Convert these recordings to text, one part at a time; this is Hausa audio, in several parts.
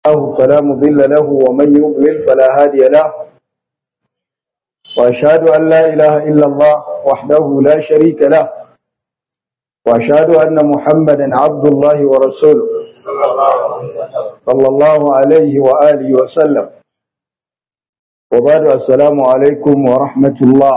الله فلا مضل له ومن يضلل فلا هادي له وأشهد أن لا إله إلا الله وحده لا شريك له وأشهد أن محمدا عبد الله ورسوله صلى الله عليه وآله وسلم وبعد السلام عليكم ورحمة الله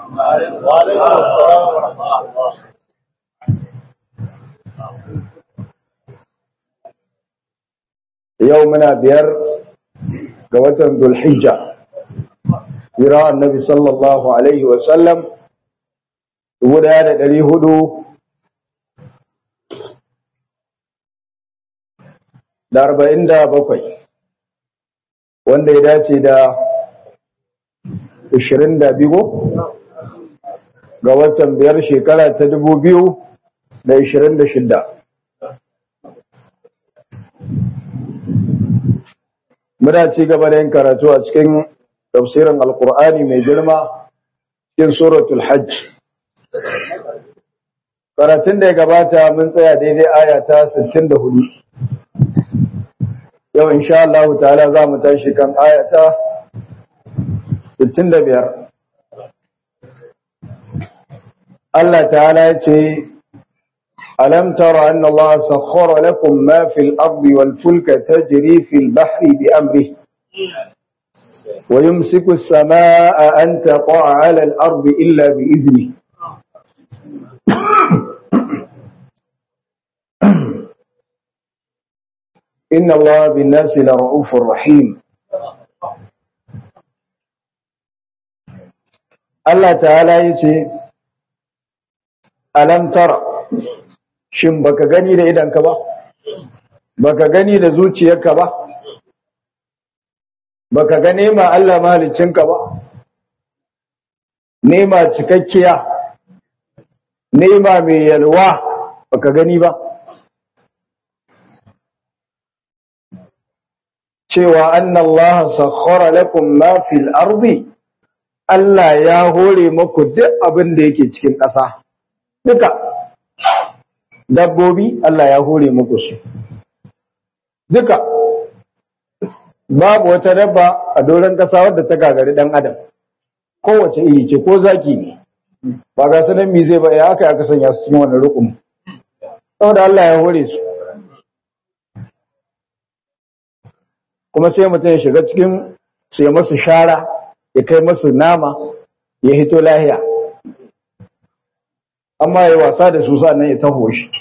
يومنا بير قوة ذو الحجة يرى النبي صلى الله عليه وسلم يقول هذا الذي هدو da arba'in da bakwai wanda ya dace da ashirin da biyu ga watan biyar shekara ta dubu biyu da ashirin da shida muna ci gaba da yin karatu a cikin tafsirin alkur'ani mai girma cikin suratul hajj karatun da ya gabata mun tsaya daidai aya ta 64 yau insha Allah ta'ala za mu tashi kan ayata 65 Allah ta'ala ya ce alam tara anna Allah sakhkhara lakum ma fil ardi wal fulka tajri fil bahri bi amrihi ويمسك السماء أن تقع على الأرض إلا بإذنه إن الله بالناس لرؤوف رحيم Allah ta'ala ya ce, Alam tara, shin baka gani da idanka ba, baka gani da zuciyarka ba, baka ga nema Allah mahalicinka ba, nema cikakkiya, nema mai yalwa baka gani ba. cewa annallaha sakhkhara lakum ma fil ardi Allah ya hore muku duk abin da yake cikin ƙasa duka dabbobi Allah ya hore muku su duka babu wata dabba a doron ƙasa wadda ta gagari dan adam kowace iri ce ko zaki ne ba ga sanan mi zai ba ya aka aka sanya su cikin wannan rukun saboda Allah ya hore su kuma sai mutum ya shiga cikin sai masu shara ya kai masu nama ya hito lahiya amma ya wasa da su nan ya taho shi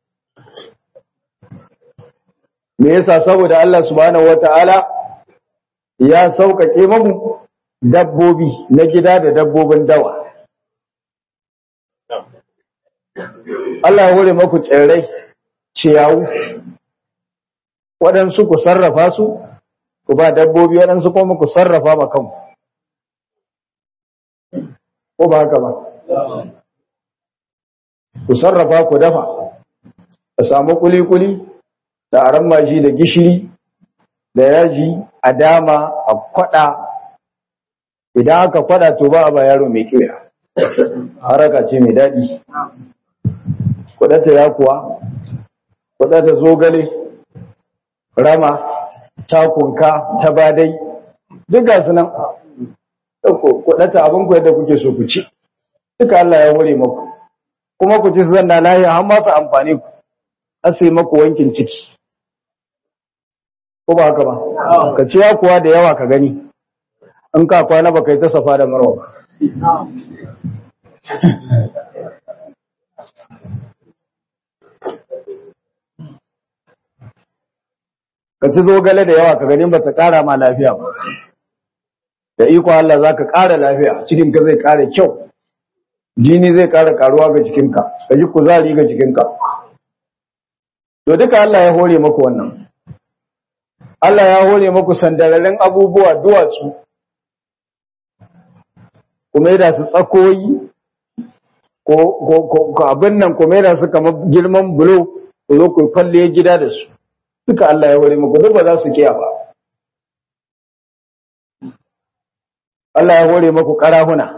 me yasa saboda Allah subhanahu wata'ala ya sauƙaƙe mamu dabbobi na gida da dabbobin dawa Allah ya hore maku tsirrai ciyawu waɗansu ku sarrafa su ku ba dabbobi waɗansu kuma ku sarrafa ma kanku ko ba haka ba ku sarrafa ku dafa a samu kuli-kuli da aran maji da gishiri da yaji a dama a kwada idan aka kwada to ba a ba yaro mai kiwa haraka ce mai daɗi kudata ya kuwa kudata zogale rama takunka ta badai duk gasu nan kudata abinku yadda kuke so ku ci duka Allah ya hore maku kuma ku ci su zanna lahiya har masu amfani ku asai maku wankin ciki ko ba haka ba ka ci ya kuwa da yawa ka gani in ka kwana ba kai ta safa da marwa ba ka ci zogale da yawa ka gani ba ta kara ma lafiya ba da iko Allah za ka kara lafiya cikinka zai kara kyau jini zai kara karuwa ga jikinka ka ji kuzari ga jikinka to duka Allah ya hore maku wannan Allah ya hore maku sandararren abubuwa duwatsu kuma yada su tsakoyi ko abin nan kuma yada su kamar girman bulo ku zo ku kwalle gida da su duka Allah ya hore maku duk ba za su kiya ba Allah ya hore maku karahuna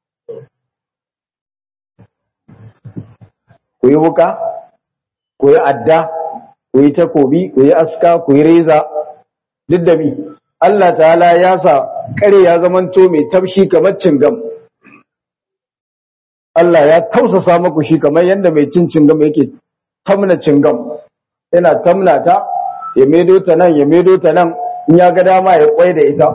ku yi wuka ku yi adda ku yi takobi ku yi aska ku yi reza duk da mi Allah ta'ala ya sa kare ya zamanto mai tafshi kamar cingam Allah ya tausasa maku shi kamar yadda mai cin cingam yake tamna cingam yana tamna ta ya medo ta nan ya medo ta nan in ya ga dama ya kwai da ita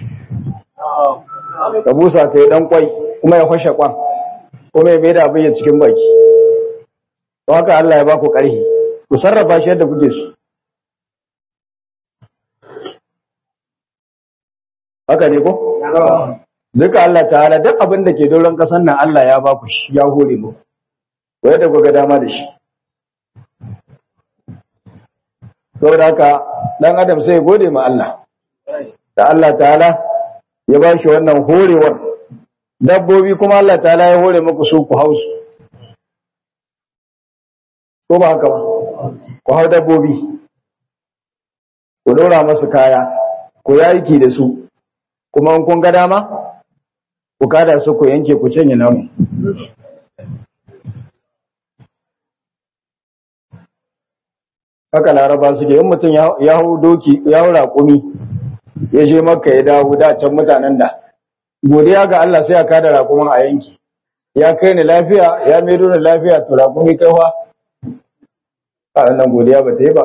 ka busa ta yi dan kwai kuma ya fashe kwan kuma ya maida abin ya cikin baki to haka Allah ya ba ku ƙarfi ku sarrafa shi yadda kuke so haka ne ko duka Allah ta'ala duk abin da ke doron ƙasar nan Allah ya ba ku shi ya hore mu ko yadda ku ga dama da shi saboda haka dan adam sai ya gode ma Allah da Allah ta'ala ya ba shi wannan horewar dabbobi kuma Allah ta'ala ya hore muku su ku hausu ko ba haka ba ku hau dabbobi ku dora masu kaya ku yaki da su kuma in kun ga dama ku kada su ku yanke ku canye nauyi haka laraba suke yin mutum ya hau doki ya hau raƙumi ya je maka ya dawo da can mutanen da godiya ga Allah sai ya kada raƙumin a yanki ya kai ni lafiya ya maido ni lafiya to raƙumi kai wa a nan godiya ba ta yi ba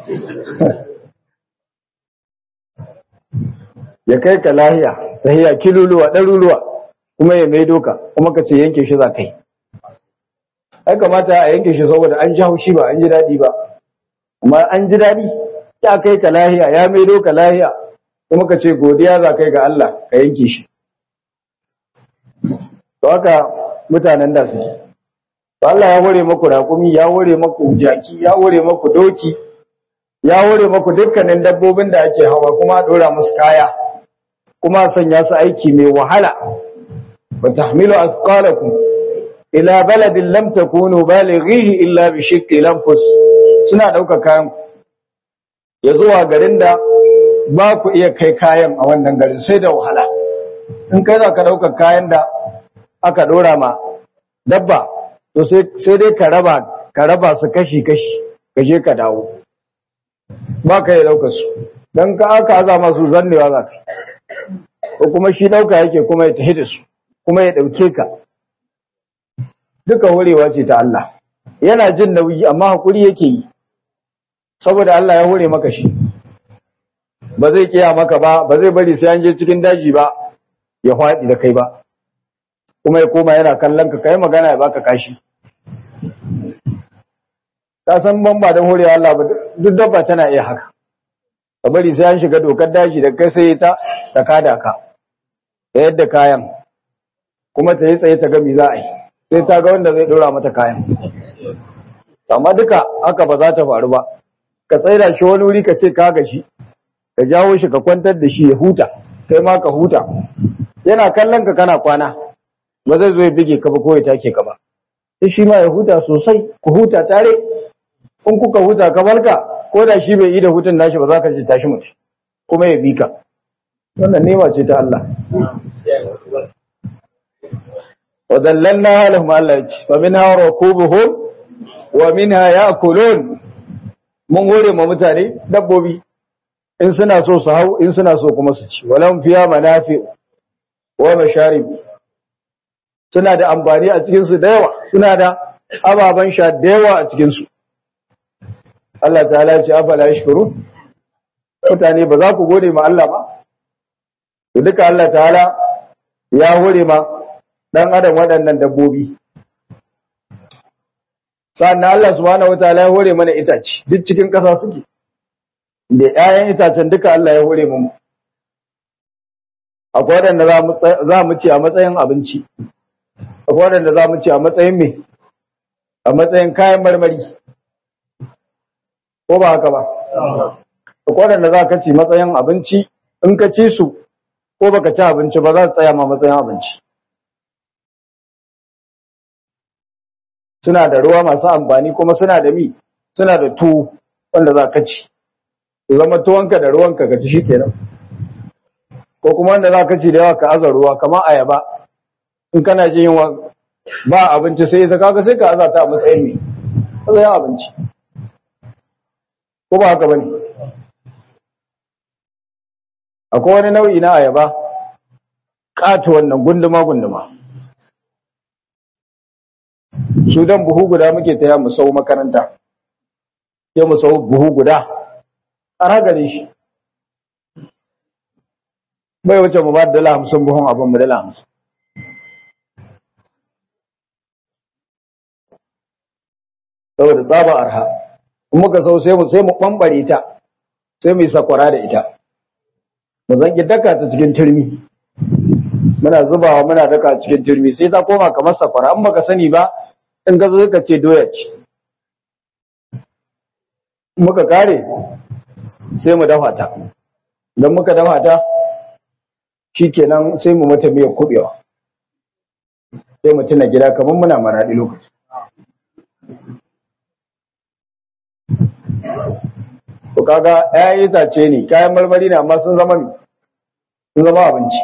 ya kai ka lahiya ta hiya kiluluwa ɗaruruwa kuma ya maido ka kuma ka ce yanke shi za kai ai kamata a yanke shi saboda an ji haushi ba an ji daɗi ba amma an ji daɗi ya kai ka lahiya ya maido ka lahiya kuma ka ce godiya za kai ga Allah ka yanke shi to haka mutanen da suke to Allah ya hore maku raƙumi ya hore maku jaki ya hore maku doki ya hore maku dukkanin dabbobin da ake hawa kuma dora musu kaya kuma sanya su aiki mai wahala wa tahmilu athqalakum ila baladin lam takunu balighihi illa bi shiqqi lanfus suna dauka kayan ya zuwa garin da ba ku iya kai kayan a wannan garin sai da wahala in kai za ka dauka kayan da aka dora ma dabba to sai dai ka raba ka raba su kashi kashi ka je ka dawo ba ka yi daukar su don ka aka aza masu zannewa za ka ko kuma shi dauka yake kuma ya tafi da su kuma ya dauke ka duka horewa ce ta Allah yana jin nauyi amma hakuri yake yi saboda Allah ya hore maka shi ba zai kiya maka ba ba zai bari sai an je cikin daji ba ya faɗi da kai ba kuma ya koma yana kallon ka kai magana ya baka kashi ka san ban ba don horewa Allah ba duk dabba tana iya haka ka bari sai an shiga dokar daji da kai sai ta ta kada ka da yadda kayan kuma ta yi tsaye ta ga me za a yi sai ta ga wanda zai dora mata kayan amma duka haka ba za ta faru ba ka tsaida shi wani wuri ka ce ka gashi ka jawo shi ka kwantar da shi ya huta kai ma ka huta yana kallon ka kana kwana ba zai zo ya bige ka ba ko ya take ka ba sai shi ma ya huta sosai ku huta tare in kuka huta ka barka ko da shi bai yi da hutun nashi ba za ka ce tashi mutu kuma ya bi ka wannan nema ce ta Allah wa dallalna lahum Allah ya ce fa minha rakubuhum wa minha ya'kulun mun hore ma mutane dabbobi in suna so su hau in suna so kuma su ci walam fiya manafi wa masharib suna da amfani a cikin su da yawa suna da ababan sha da yawa a cikin su Allah ta'ala ya ce afala yashkuru mutane ba za ku gode ma Allah ba to duka Allah ta'ala ya hore ma dan adam waɗannan dabbobi sannan Allah subhanahu wataala ya hore mana itace duk cikin ƙasa suke da ƴaƴan itacen duka Allah ya hore mu akwai waɗanda za mu ci a matsayin abinci akwai waɗanda za mu ci a matsayin me a matsayin kayan marmari ko ba haka ba akwai waɗanda za ka ci matsayin abinci in ka ci su ko baka ci abinci ba za su tsaya ma matsayin abinci suna da ruwa masu amfani kuma suna da mi suna da tuwo wanda za ka ci zama tuwonka da ruwanka ka ci shi kenan ko kuma wanda za ka ci da yawa ka aza ruwa kamar ayaba in kana jin yunwa ba abinci sai ita kaga sai ka aza ta a matsayin me matsayin abinci ko ba haka bane akwai wani nau'i na ayaba ƙato wannan gunduma-gunduma su don buhu guda muke taya mu sau makaranta sai mu sau buhu guda a gare shi bai wuce mu ba da dala hamsin buhun abin mu dala hamsin saboda tsaba arha in muka sau sai mu sai mu ɓamɓare ta sai mu yi sakwara da ita mu zanki daka ta cikin turmi muna zubawa muna daka cikin turmi sai ta koma kamar sakwara in baka sani ba in ka zo ka ce doya ce muka kare sai mu dafa ta idan muka dafa ta shikenan sai mu mata miyar kubewa sai mu tuna gida kamar muna maraɗi lokaci to kaga ƴaƴan itace ne kayan marmari ne amma sun zama sun zama abinci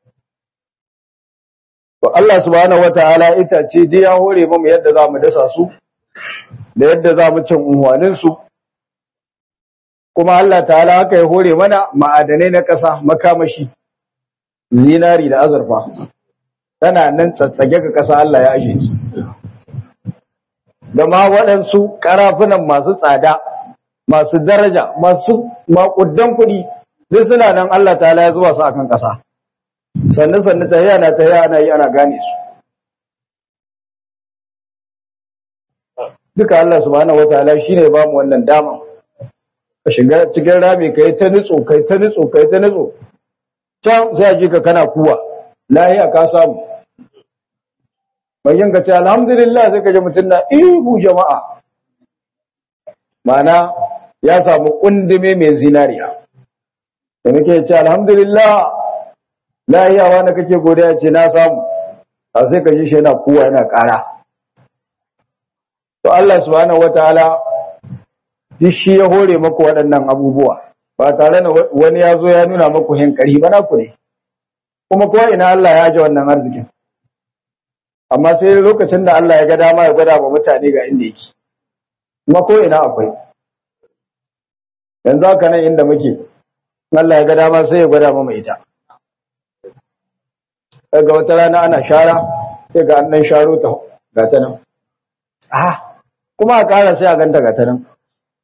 to Allah subhanahu wataala itace dai ya hore mu yadda za mu dasa su da yadda za mu cin unhwanin su kuma Allah ta'ala haka ya hore mana ma'adanai na ƙasa makamashi zinari da azurfa tana nan tsatsage ga ƙasa Allah ya ashe su da ma waɗansu ƙarafunan masu tsada masu daraja masu maƙudan kuɗi duk suna nan Allah ta'ala ya zuba su akan ƙasa sannu sannu ta yana ta yana yi ana gane su duka Allah subhanahu wataala shine ba mu wannan dama ka shiga cikin rami kai ta nutso kai ta nutso kai ta nutso can sai a ji ka kana kuwa lahiya ka samu bayan ka ce alhamdulillah sai ka ji mutum na ihu jama'a mana ya samu kundume mai zinariya da muke ce alhamdulillah lahiya wanda kake godiya ce na samu a sai ka ji shi yana kuwa yana ƙara to Allah subhanahu wataala duk shi ya hore maku waɗannan abubuwa ba tare da wani ya zo ya nuna maku hinkari ba naku ne kuma ko ina Allah ya ji wannan arzikin amma sai lokacin da Allah ya ga dama ya gwada wa mutane ga inda yake kuma ko ina akwai yanzu haka nan inda muke Allah ya ga dama sai ya gwada mu mai ita daga wata rana ana shara sai ga an dan sharo ta ga ta nan ah kuma a ƙara sai a ganta ga ta nan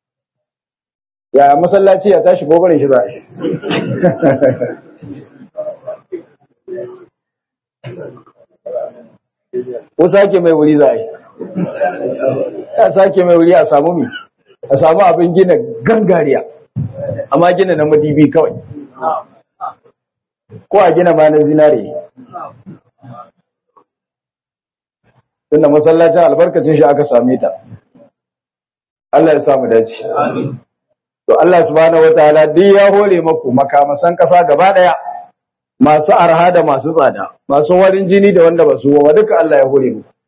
ya masallaci ya tashi gobarin shi za a shi ko sake mai wuri za a yi ya sake mai wuri a samu mi a samu abin gina gangariya amma gina na madibi kawai ko a gina ma na zinare tunda masallacin albarkacin shi aka same ta Allah ya samu dace to Allah subhanahu wataala duk ya hore maku makamasan kasa gaba daya masu arha da masu tsada masu warin jini da wanda ba su wa duka Allah ya hore muku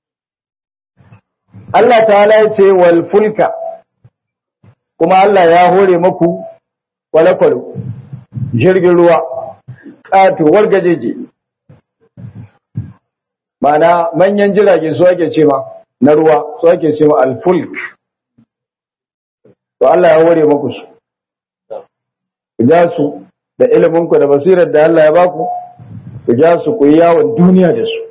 Allah ta'ala ya ce wal fulka kuma Allah ya hore maku kwale-kwale jirgin ruwa katuwar gajeje mana manyan jirage su ake ce ma na ruwa su ake ce ma al-fulk to Allah ya hore maku su ku ja su da iliminku da basirar da Allah ya baku ku ja su ku yi yawon duniya da su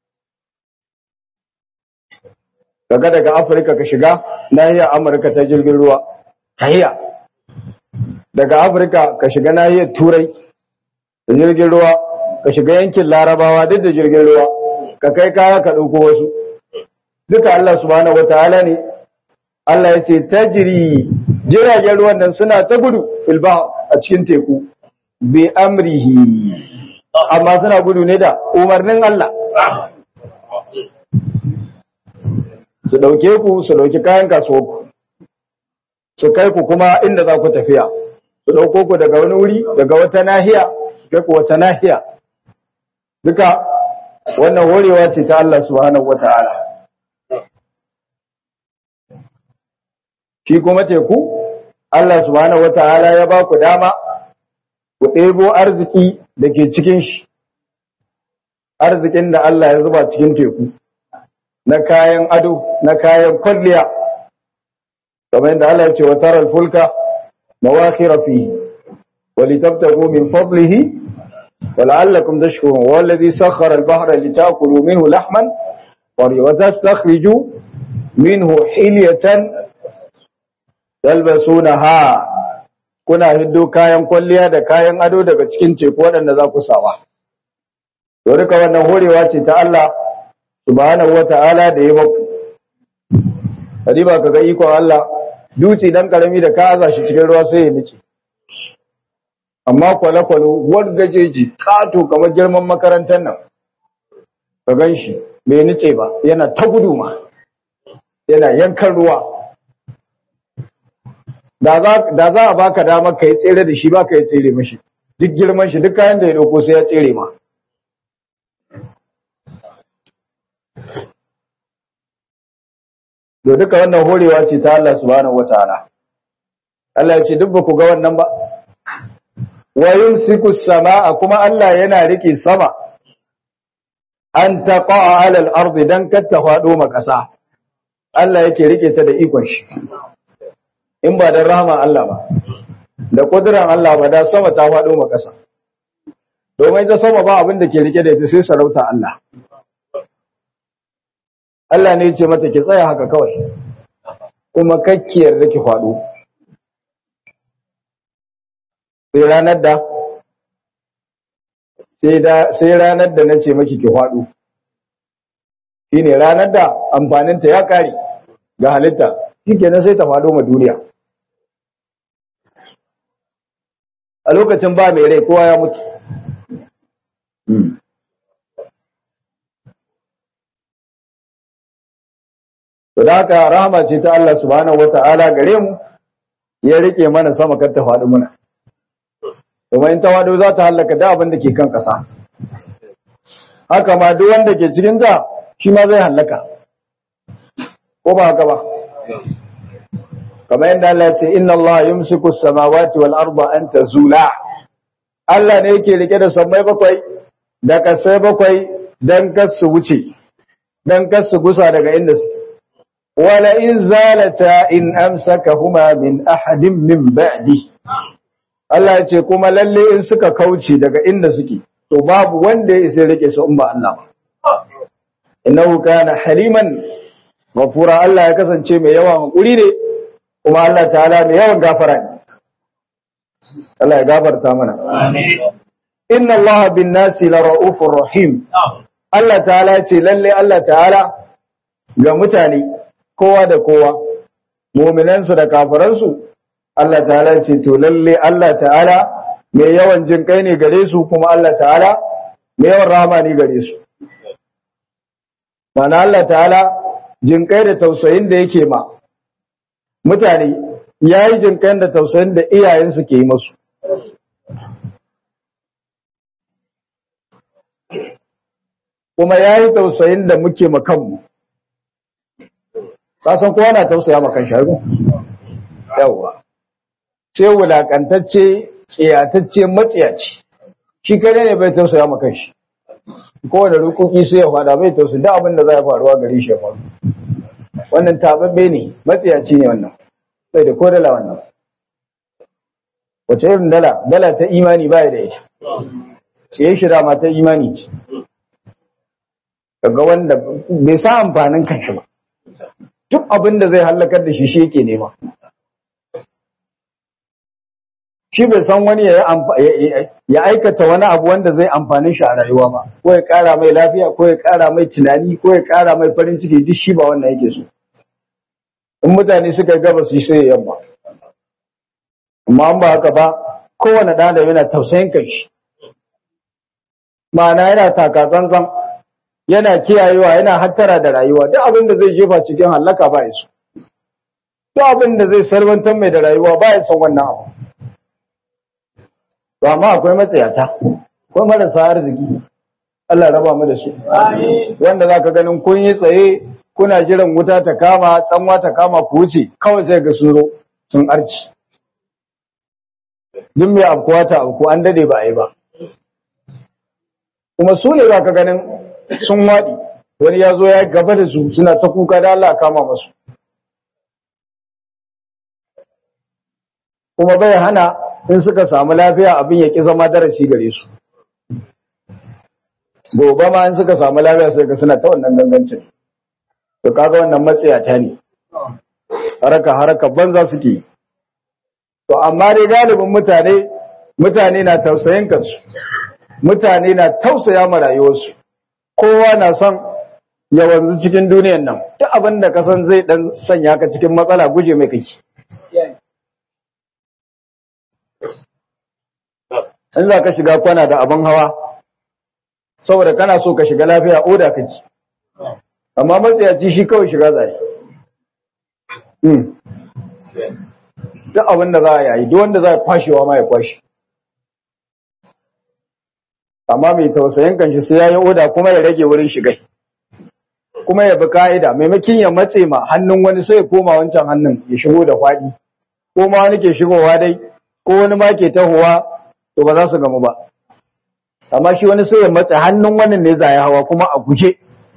kaga daga Afirka ka shiga nahiyar Amurka ta jirgin ruwa tahiya daga Afirka ka shiga nahiyar Turai da jirgin ruwa ka shiga yankin Larabawa duk da jirgin ruwa ka kai kaya ka ɗauko wasu duka Allah subhanahu wataala ne Allah ya ce tajiri jiragen ruwan nan suna ta gudu filba a cikin teku bi amrihi amma suna gudu ne da umarnin Allah su dauke ku su dauki kayan kasuwarku su kai ku kuma inda za ku tafiya su dauko ku daga wani wuri daga wata nahiya su kai ku wata nahiya duka wannan horewa ce ta Allah subhanahu wata'ala shi kuma teku Allah subhanahu wata'ala ya ba ku dama ku ɗebo arziki da ke cikin shi arzikin da Allah ya zuba cikin teku na kayan ado na kayan kwalliya kamar yadda Allah ya ce wa taral fulka mawakhira fihi wa ولتبتغوا من فضله ولعلكم تشكرون والذي سخر البحر لتأكلوا منه لحما وتستخرجوا منه حلية تلبسونها kuna hiddo kayan kwalliya da kayan ado daga cikin teku waɗanda za ku sawa. To duka wannan horewa ce ta Allah subhanahu wata'ala da ya baku. Kadiba ka ga ikon Allah duci dan karami da ka aza shi cikin ruwa sai ya nice. Amma kwale-kwale wani gajeji kato kamar girman makarantar nan. Ka gan shi bai nice ba yana ta gudu ma. Yana yankan ruwa. da za a baka damar ka yi tsere da shi ba ka yi tsere mashi duk girman shi duk kayan da ya dauko sai ya tsere ma da duka wannan horewa ce ta Allah subhanahu wataala Allah ya ce duk ba ku ga wannan ba wa yumsiku samaa kuma Allah yana rike sama an taqa'a 'ala al-ardi dan kar ta fado ma kasa Allah yake rike ta da ikon shi in ba don rahama Allah ba da kuduran Allah ba da sama ta faɗo ma ƙasa domin ta sama ba abin da ke rike da ita sai sarauta Allah Allah ne ce mata ki tsaya haka kawai kuma kakkiyar da ki faɗo sai ranar da sai ranar da na ce maki ki faɗo shine ranar da amfaninta ya ƙare ga halitta shi kenan sai ta faɗo ma duniya a lokacin ba mai rai kowa ya mutu to da haka rahama ce ta Allah subhanahu wata'ala gare mu ya rike mana sama kar ta faɗi muna kuma in ta faɗo za ta hallaka da abin da ke kan ƙasa haka ma duk wanda ke cikin ta shi ma zai hallaka ko ba haka ba kamar yadda Allah ya ce inna Allah yumsiku as-samawati wal arda an tazula Allah ne yake rike da sammai bakwai da kasai bakwai dan kar su wuce dan kar su gusa daga inda su wala in zalata in amsakahuma min ahadin min ba'di Allah ya ce kuma lalle in suka kauce daga inda suke to babu wanda ya isa rike su in ba Allah ba innahu kana haliman ghafura Allah ya kasance mai yawan hakuri ne kuma Allah ta'ala mai yawan gafara ne Allah ya gafarta mana inna Allah bin nasi la ra'ufur rahim Allah ta'ala ce lalle Allah ta'ala ga mutane kowa da kowa mu'minansu da kafiransu Allah ta'ala ce to lalle Allah ta'ala mai yawan jin kai ne gare su kuma Allah ta'ala mai yawan rahama ne gare su mana Allah ta'ala jin kai da tausayin da yake ma mutane ya yi jinkan da tausayin da iyayensu ke yi masu. Kuma ya yi tausayin da muke makanmu. Kasan kowa na tausaya makan sharu? Yawwa. Ce wulakantacce, tsiyatacce, matsiyaci. Shi kare ne bai tausaya makan shi. Kowane rukuki sai ya fada bai tausayi da abin da za ya faruwa gari shi ya faru. Wannan tababbe ne, matsiyaci ne wannan. bai da ko dala wannan wace irin dala dala ta imani baya da ita ce shi dama ta imani ce kaga wanda bai sa amfanin kanshi ba duk abin da zai hallakar da shi shi yake nema shi bai san wani ya aikata wani abu wanda zai amfani shi a rayuwa ba ko ya kara mai lafiya ko ya kara mai tunani ko ya kara mai farin ciki duk shi ba wannan yake so in mutane suka gaba su yi sai yamma amma an ba haka ba kowane ɗan da yana tausayin kai shi ma'ana yana taka tsantsan yana kiyayewa yana hattara da rayuwa duk abin da zai jefa cikin hallaka ba ya so duk abin da zai sarwantar mai da rayuwa ba ya son wannan abu to amma akwai matsayata akwai marasa arziki Allah raba mu da su wanda zaka ganin kun yi tsaye kuna jiran wuta ta kama tsanwa ta kama ku wuce kawai sai ga sun zo sun arci duk mai afkuwa ta afku an dade ba a yi ba kuma su ne za ka ganin sun waɗi wani ya zo ya gaba da su suna ta kuka da Allah kama masu kuma bai hana in suka samu lafiya abin ya ki zama darasi gare su gobe ma in suka samu lafiya sai ga suna ta wannan gangancin to kaga wannan matsayata ne haraka haraka banza suke yi to amma dai galibin mutane mutane na tausayin kansu mutane na tausaya ma rayuwarsu kowa na son ya wanzu cikin duniyan nan duk abin da ka san zai dan sanya ka cikin matsala guje mai kake in za ka shiga kwana da abin hawa saboda kana so ka shiga lafiya oda kake amma matsayaci shi kawai shiga zai duk abin da za a yi duk wanda za a kwashewa ma ya kwashe amma mai tausayin kanshi sai ya yi oda kuma ya rage wurin shigai kuma ya bi ka'ida maimakin ya matse ma hannun wani sai ya koma wancan hannun ya shigo da kwaɗi ko ma wani ke shigowa dai ko wani ma ke tahowa to ba za su gamu ba amma shi wani sai ya matse hannun wannan ne za ya hawa kuma a guje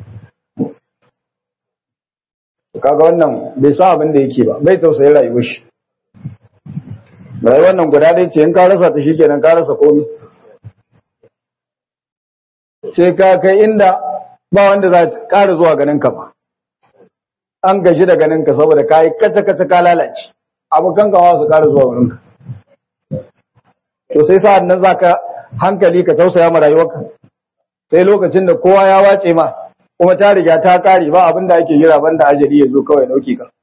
kaga wannan bai san abin da yake ba bai tausayi rayuwar shi rayuwar nan guda ɗaya ce in ka rasa ta shikenan ka rasa komai sai ka kai inda ba wanda za ta ƙara zuwa ganin ka ba an gaji da ganin ka saboda ka yi kace kace ka lalace abokan gawa su ƙara zuwa wurin ka to sai sa'an nan zaka hankali ka tausaya ma rayuwarka sai lokacin da kowa ya wace ma kuma ta riga ta kare ba abin da ake jira banda ajali ya zo kawai dauke ka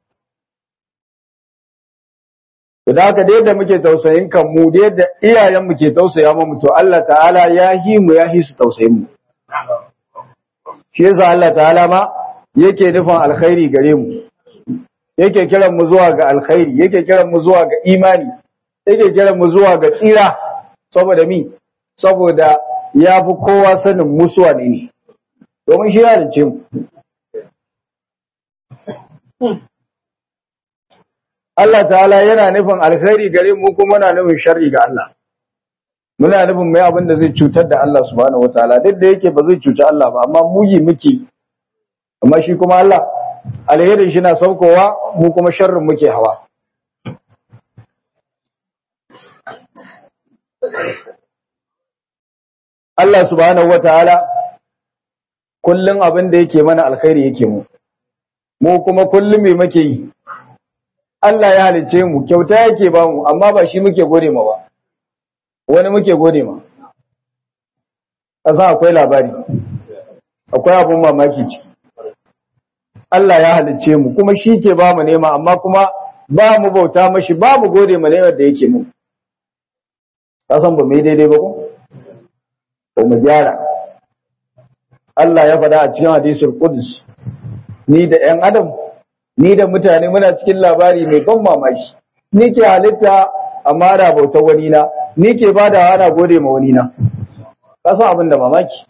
to da haka da yadda muke tausayin kan mu da yadda iyayen mu ke tausaya mu to Allah ta'ala ya hi mu ya hi su tausayin mu shi yasa Allah ta'ala ma yake nufin alkhairi gare mu yake kiran mu zuwa ga alkhairi yake kiran mu zuwa ga imani yake kiran mu zuwa ga tsira saboda mi saboda ya fi kowa sanin musuwa ne ne domin shi ya rince mu Allah ta'ala yana nufin alkhairi gare mu kuma muna nufin sharri ga Allah muna nufin mai abin da zai cutar da Allah subhanahu wataala duk da yake ba zai cuci Allah ba amma mu yi muke amma shi kuma Allah alherin shi na saukowa mu kuma sharrin muke hawa Allah subhanahu wataala kullun abin da yake mana alkhairi yake mu mu kuma kullum me muke yi Allah ya halice mu kyauta yake ba mu amma ba shi muke gode ma ba wani muke gode ma kasan akwai labari akwai abun mamaki ciki Allah ya halice mu kuma shi ke ba mu nema amma kuma ba mu bauta mashi ba mu gode ma nemar da yake mu kasan ba mu yi daidai ba ko ba mu gyara Allah ya faɗa a cikin hadisul qudus ni da ƴan adam ni da mutane muna cikin labari mai ban mamaki ni ke halitta amma ana bautar wani na ni ke bada ana gode ma wani na ka san abin da mamaki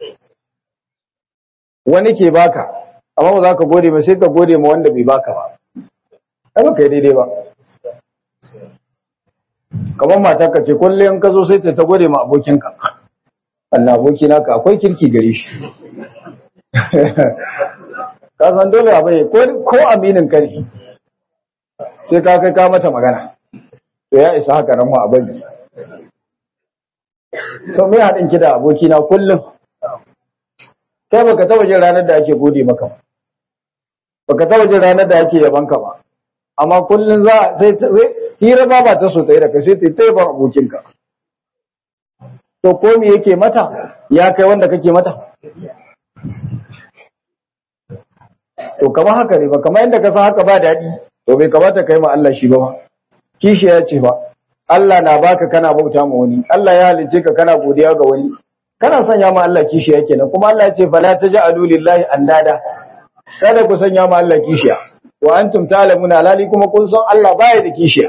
wani ke baka amma ba za ka gode ma sai ka gode ma wanda bai baka ba ai ba kai daidai ba kamar matar ka ce kullum ka zo sai ta ta gode ma abokinka Allah aboki naka akwai kirki gare shi ka san dole a bai ko aminin ka ne sai ka kai ka mata magana to ya isa haka nan a bari to me haɗin ki da aboki na kullum kai baka taba jin ranar da ake gode maka ba baka taba jin ranar da ake yaban ka ba amma kullum za sai hira ba ba ta so ta yi da kai sai ta yi ta yaban abokinka to ko me yake mata ya kai wanda kake mata to kamar haka ne ba kamar yadda ka san haka ba daɗi to bai kamata kai ma Allah shi ba ma kishi ya ce ba Allah na baka kana bauta ma wani Allah ya halice ka kana godiya ga wani kana sanya ma Allah kishi ya kenan kuma Allah ya ce fala taj'alu lillahi andada kada ku sanya ma Allah kishiya wa antum ta'lamuna lali kuma kun san Allah baya da kishiya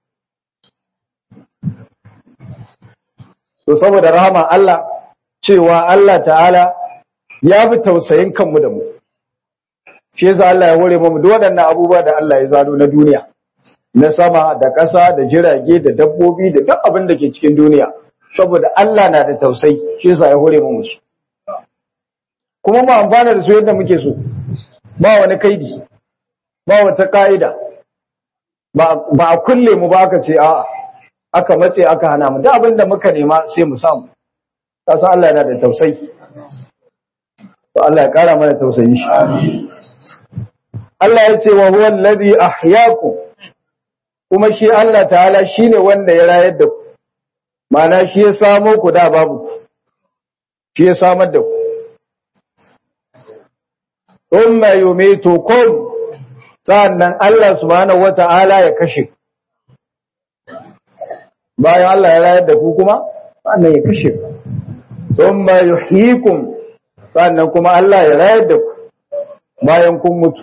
to saboda rahama Allah cewa Allah ta'ala ya fi tausayin kanmu da mu shi yasa Allah ya hore mu duk waɗannan abubuwa da Allah ya zano na duniya na sama da ƙasa da jirage da dabbobi da duk abin da ke cikin duniya saboda Allah na da tausayi shi yasa ya hore mu su kuma mu amfana da su yadda muke so ba wani kaidi ba wata ka'ida ba a kulle mu ba aka ce a'a aka matse aka hana mu duk abin da muka nema sai mu samu kasan Allah yana da tausayi to Allah ya kara mana tausayi shi Allah ya ce wa huwa allazi ahyaakum kuma shi Allah ta'ala shine wanda ya rayar da ku ma'ana shi ya samo ku da babu ku shi ya samar da ku thumma yumitukum sannan Allah subhanahu wata'ala ya kashe bayan Allah ya rayar da ku kuma sannan ya kashe ku thumma yuhyikum sannan kuma Allah ya rayar da ku bayan kun mutu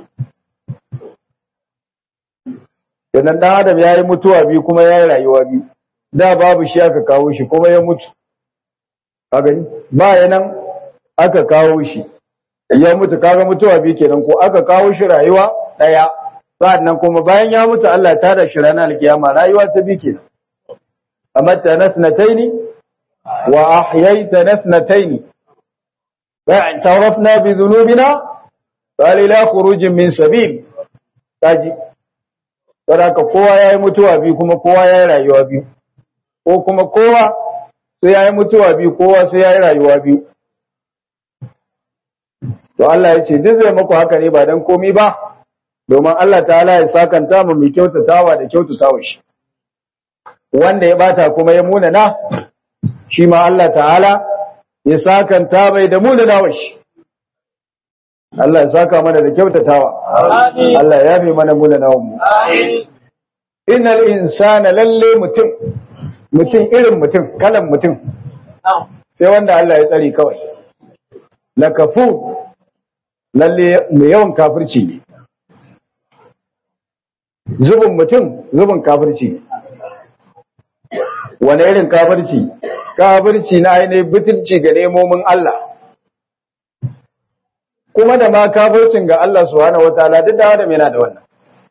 Sannan ɗan Adam ya yi mutuwa biyu kuma ya yi rayuwa biyu, da babu shi aka kawo shi kuma ya mutu. A gani, ba nan aka kawo shi, ya mutu kaga mutuwa biyu kenan ko aka kawo shi rayuwa ɗaya, sa'annan kuma bayan ya mutu Allah ta da shi ranar alkiyama rayuwa ta biyu kenan. Amatta nasnataini wa ahyaita nasnataini. Ba'an tarafna bi dhunubina qala ila khurujin min sabil. Kaji saboda kowa ya yi mutuwa biyu kuma kowa ya yi rayuwa biyu ko kuma kowa sai ya yi mutuwa biyu kowa sai ya yi rayuwa biyu to Allah ya ce duk zai maku haka ne ba don komi ba domin Allah ta'ala ya sakanta mu mai kyautatawa da kyautatawa shi wanda ya bata kuma ya munana shi ma Allah ta'ala ya sakanta mai da munana shi Allah ya saka mana da kyautatawa. Allah ya yafe mana munanawan mu. Innal insana lalle mutum mutum irin mutum kalan mutum sai wanda Allah ya tsare kawai. Lakafu lalle mai yawan kafirci ne. Zubin mutum zubin kafirci ne. Wane irin kafirci? Kafirci na ainihin butulci ga nemomin Allah. kuma da ma kafircin ga Allah subhanahu wataala duk da Adam yana da wannan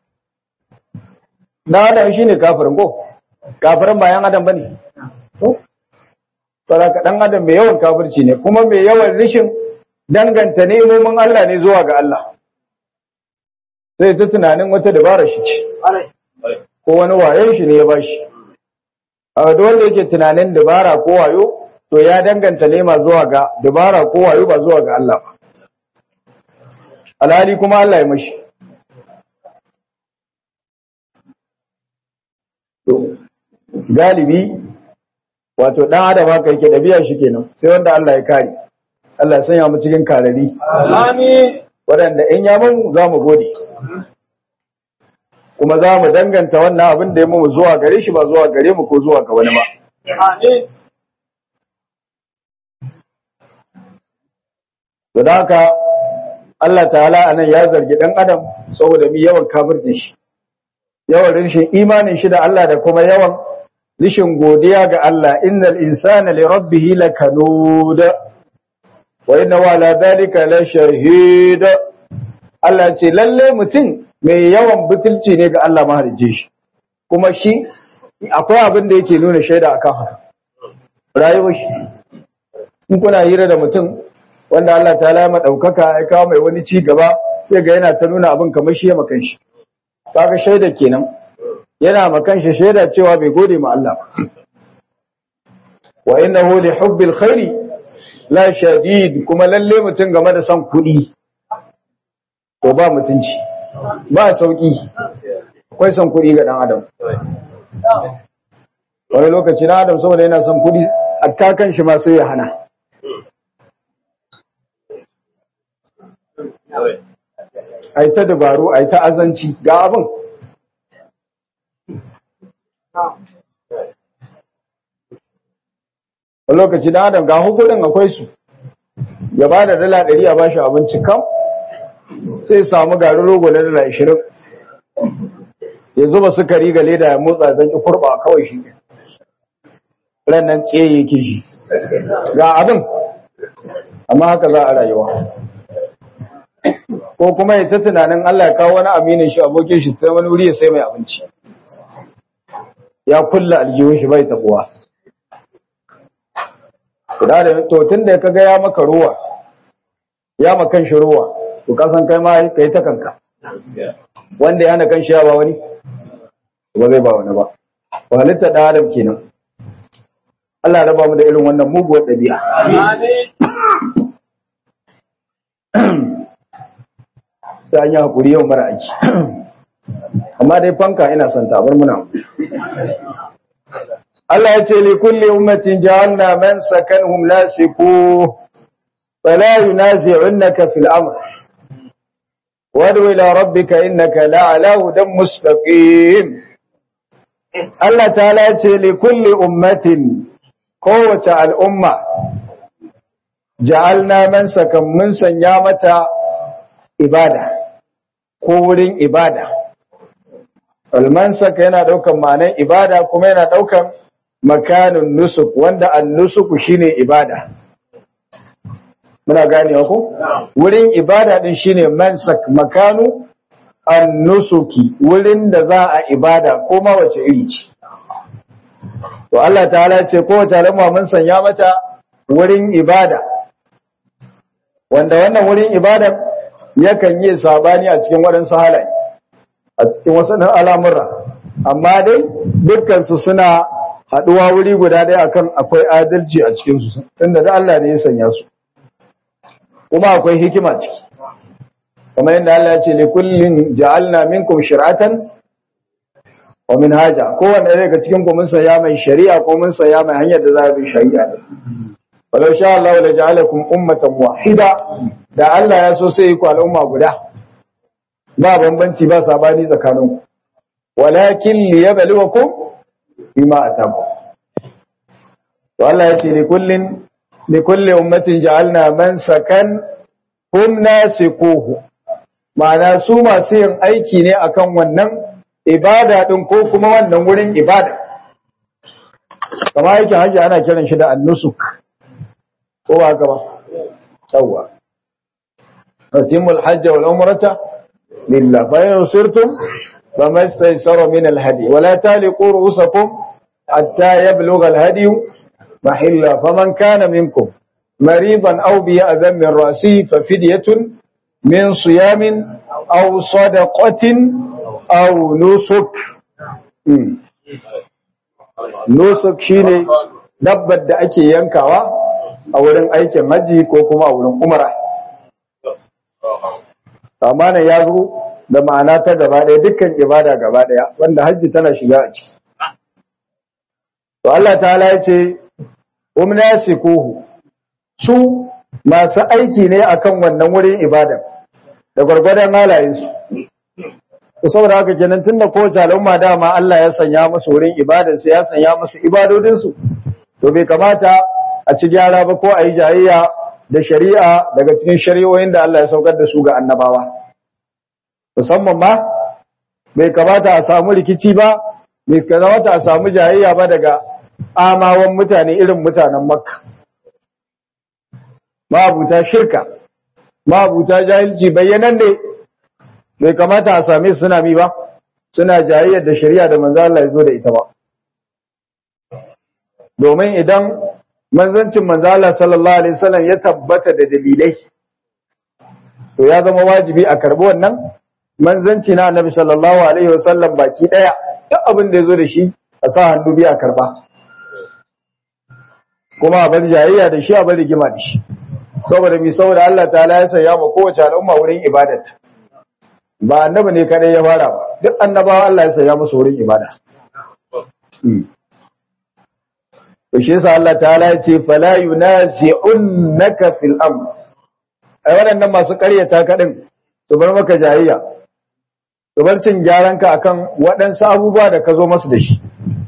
da Adam shine kafirin ko kafirin bayan Adam bane to saboda dan Adam mai yawan kafirci ne kuma mai yawan rishin danganta nemomin Allah ne zuwa ga Allah sai ta tunanin wata dabara shi ce ko wani wayon shi ne ya bashi a duk wanda yake tunanin dabara ko wayo to ya danganta nema zuwa ga dabara ko wayo ba zuwa ga Allah ba alhali kuma Allah ya mashi galibi wato dan adam haka yake dabi'a shi kenan sai wanda Allah ya kare Allah ya sanya mu cikin karari amin wadanda in ya mun za mu gode kuma za mu danganta wannan abin da ya mu zuwa gare shi ba zuwa gare mu ko zuwa ga wani ba amin da haka Allah ta'ala anan ya zargi dan adam saboda mi yawan kafircin shi yawan rishin imanin shi da Allah da kuma yawan rishin godiya ga Allah innal insana li rabbih lakanud wa inna ala dhalika la shahid Allah ce lalle mutum mai yawan butulci ne ga Allah mahalicce shi kuma shi akwai abin da yake nuna shaida akan haka rayuwar shi in kuna hira da mutum wanda Allah ta lama ɗaukaka ya kawo mai wani ci gaba sai ga yana ta nuna abin kamar shi ya makan shi kaga shaida kenan yana makan shi shaida cewa bai gode ma Allah wa innahu li hubbil khairi la shadid kuma lalle mutum game da son kuɗi to ba mutunci ba sauki akwai son kuɗi ga dan adam wani lokaci na adam saboda yana son kuɗi a kan shi ma sai ya hana ai ta dabaru ai ta azanci ga abin a lokaci da adam ga hukudin akwai su ya ba da dala ɗari a bashi abinci kam sai samu garin rogo na dala ashirin ya zuba sukari ga leda ya motsa zan ki kurba kawai shi ran nan tsaye yake shi ga abin amma haka za a rayuwa ko kuma ya ta tunanin Allah ya kawo wani aminin shi abokin shi sai wani wuri ya sai mai abinci ya kulla aljihun shi bai tabuwa da da to tun da kaga ya maka ruwa ya makan shi ruwa to ka san kai ma kai ta kanka wanda yana kan shi ya ba wani ba zai ba wani ba halitta da adam kenan Allah ya raba mu da irin wannan muguwar ɗabi'a sai an yi haƙuri yau mara aiki amma dai fanka ina son tabar muna Allah ya ce li kulli ummatin ja'alna man sakanhum lasiku fala yunazi'unka fil amr wadu ila rabbika innaka la'ala hudan mustaqim Allah ta'ala ya ce li kulli ummatin kowace al'umma ja'alna man sakan mun sanya mata ibada ko wurin ibada almansaka yana daukan ma'anar ibada kuma yana daukan makanin nusuk wanda an-nusuku shine ibada muna gane ku wurin ibada din shine mansak makanu an-nusuki wurin da za a ibada ko ma wace iri ce to Allah ta'ala ce kowace al'umma mun sanya mata wurin ibada wanda wannan wurin ibada yakan yi sabani a cikin waɗansu halaye a cikin wasu al'amura amma dai dukkansu suna haɗuwa wuri guda ɗaya akan akwai adalci a cikinsu tunda da Allah ne ya sanya su kuma akwai hikima ciki kamar yadda Allah ya ce li kullin ja'alna minkum shir'atan wa minhaja kowanne daga cikin ku mun saya mai shari'a ko mun saya mai hanyar da za a bi shari'a walau sha Allah la ja'alakum ummatan wahida da Allah ya so sai ku al'umma guda ba bambanci ba sabani tsakanin ku walakin liyabluwakum bima ataku to Allah ya ce li kullin li kulli ummatin ja'alna man sakan hum nasikuhu ma'ana su masu yin aiki ne akan wannan ibada din ko kuma wannan wurin ibada kamar aikin hajji ana kiran shi da annusuk ko ba haka ba yawwa atimul hajj wal umrata lillah fa in sirtum fama istaysara min al hadi wala taliqu ru'usakum hatta yablugha al hadi mahilla faman kana minkum maridan aw bi adham min ra'si fa fidyatun min siyamin aw sadaqatin aw nusuk nusuk shine dabbar da ake yankawa a wurin aikin haji ko kuma a wurin umara amana ya zo da ma'ana ta gaba ɗaya dukkan ibada gaba ɗaya wanda hajji tana shiga a ciki to Allah ta'ala ya ce umna sikuhu su masu aiki ne akan wannan wurin ibada da gwargwadon halayensu to saboda haka kenan tunda kowace al'umma dama Allah ya sanya musu wurin ibadarsu ya sanya musu ibadodinsu to bai kamata a ci gyara ba ko a yi jayayya da shari'a daga cikin shari'o'in da Allah ya saukar da su ga annabawa musamman ma bai kamata a samu rikici ba bai kamata a samu jayayya ba daga amawan mutane irin mutanen makka mabuta shirka mabuta jahilci bayyanan ne bai kamata a same su suna bi ba suna jayayyar da shari'a da manzo Allah ya zo da ita ba domin idan manzancin manzala sallallahu alaihi wasallam ya tabbata da dalilai to ya zama wajibi a karbi wannan manzanci na annabi sallallahu alaihi wasallam baki daya duk abin da yazo da shi a sa hannu biya karba kuma a bar jayayya da shi a bar rigima da shi saboda mi saboda Allah ta'ala ya sanya ma kowace al'umma wurin ibadat ba annabi ne kadai ya fara ba duk annabawa Allah ya sanya musu wurin ibada to shi yasa Allah ta'ala ya ce fala yunazi'unnaka fil amr ai waɗannan masu ƙaryata ka din su bar maka jayayya su bar cin gyaran ka akan waɗansu abubuwa da ka zo masu da shi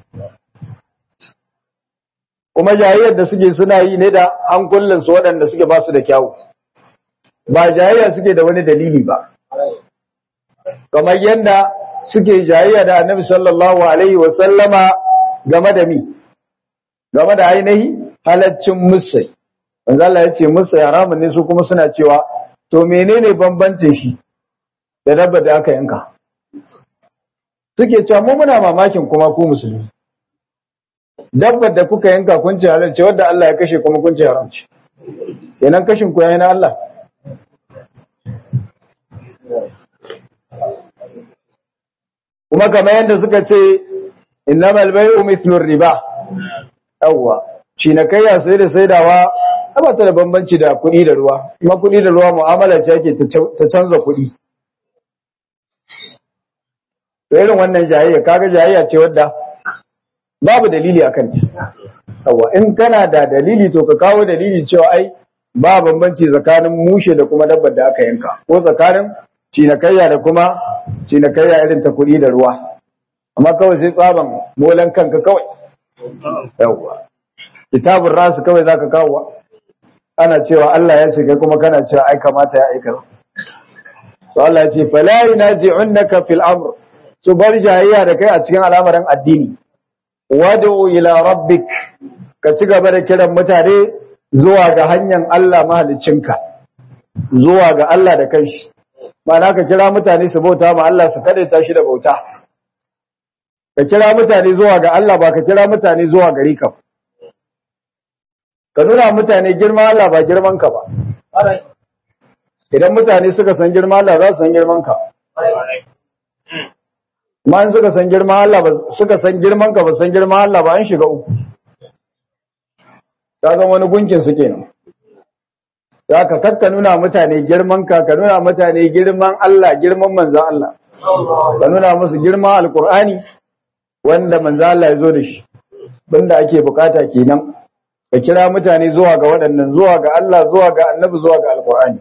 kuma jayayyar da suke suna yi ne da hankulan su waɗanda suke ba su da kyawu ba jayayya suke da wani dalili ba kamar yadda suke jayayya da annabi sallallahu alaihi wa sallama game da mi game da ainihi halaccin musai manzo Allah ya ce musai haramun ne su kuma suna cewa to menene bambancin shi da dabba da aka yanka suke cewa mu muna mamakin kuma ku musulmi dabbar da kuka yanka kun ce halal ce wadda Allah ya kashe kuma kun ce haram ce kenan kashin ku yayin Allah kuma kamar yadda suka ce innamal bai'u mithlu riba yawwa cinikayya sai da saidawa ba ta da bambanci da kuɗi da ruwa kuma kuɗi da ruwa mu'amala ce ake ta canza kuɗi to irin wannan jayayya kaga jayayya ce wadda babu dalili akan ta yawwa in kana da dalili to ka kawo dalili cewa ai ba bambanci tsakanin mushe da kuma dabbar da aka yanka ko tsakanin cinikayya da kuma cinikayya irin ta kuɗi da ruwa amma kawai sai tsaban molan kanka kawai yawwa kitabun rasu kawai zaka kawo ana cewa Allah ya ce kai kuma kana cewa ai kamata ya aika to Allah ya ce fala yunazi'unka fil amr to bar jayayya da kai a cikin al'amarin addini wad'u ila rabbik ka ci gaba da kiran mutane zuwa ga hanyar Allah mahaliccinka zuwa ga Allah da kanshi ma'ana ka kira mutane su bauta ma Allah su kadaita shi da bauta ka kira mutane zuwa ga Allah ba ka kira mutane zuwa gari ka ka nuna mutane girma Allah ba girman ka ba idan mutane suka san girma Allah za su san girman ka ma in suka san girma Allah ba suka san girman ka ba san girma Allah ba an shiga uku ta zama wani gunkin su kenan za ka kakka nuna mutane girman ka ka nuna mutane girman Allah girman manzo Allah ka nuna musu girman alkur'ani wanda manzo Allah ya zo da shi banda ake bukata kenan ka kira mutane zuwa ga waɗannan zuwa ga Allah zuwa ga annabi zuwa ga alkur'ani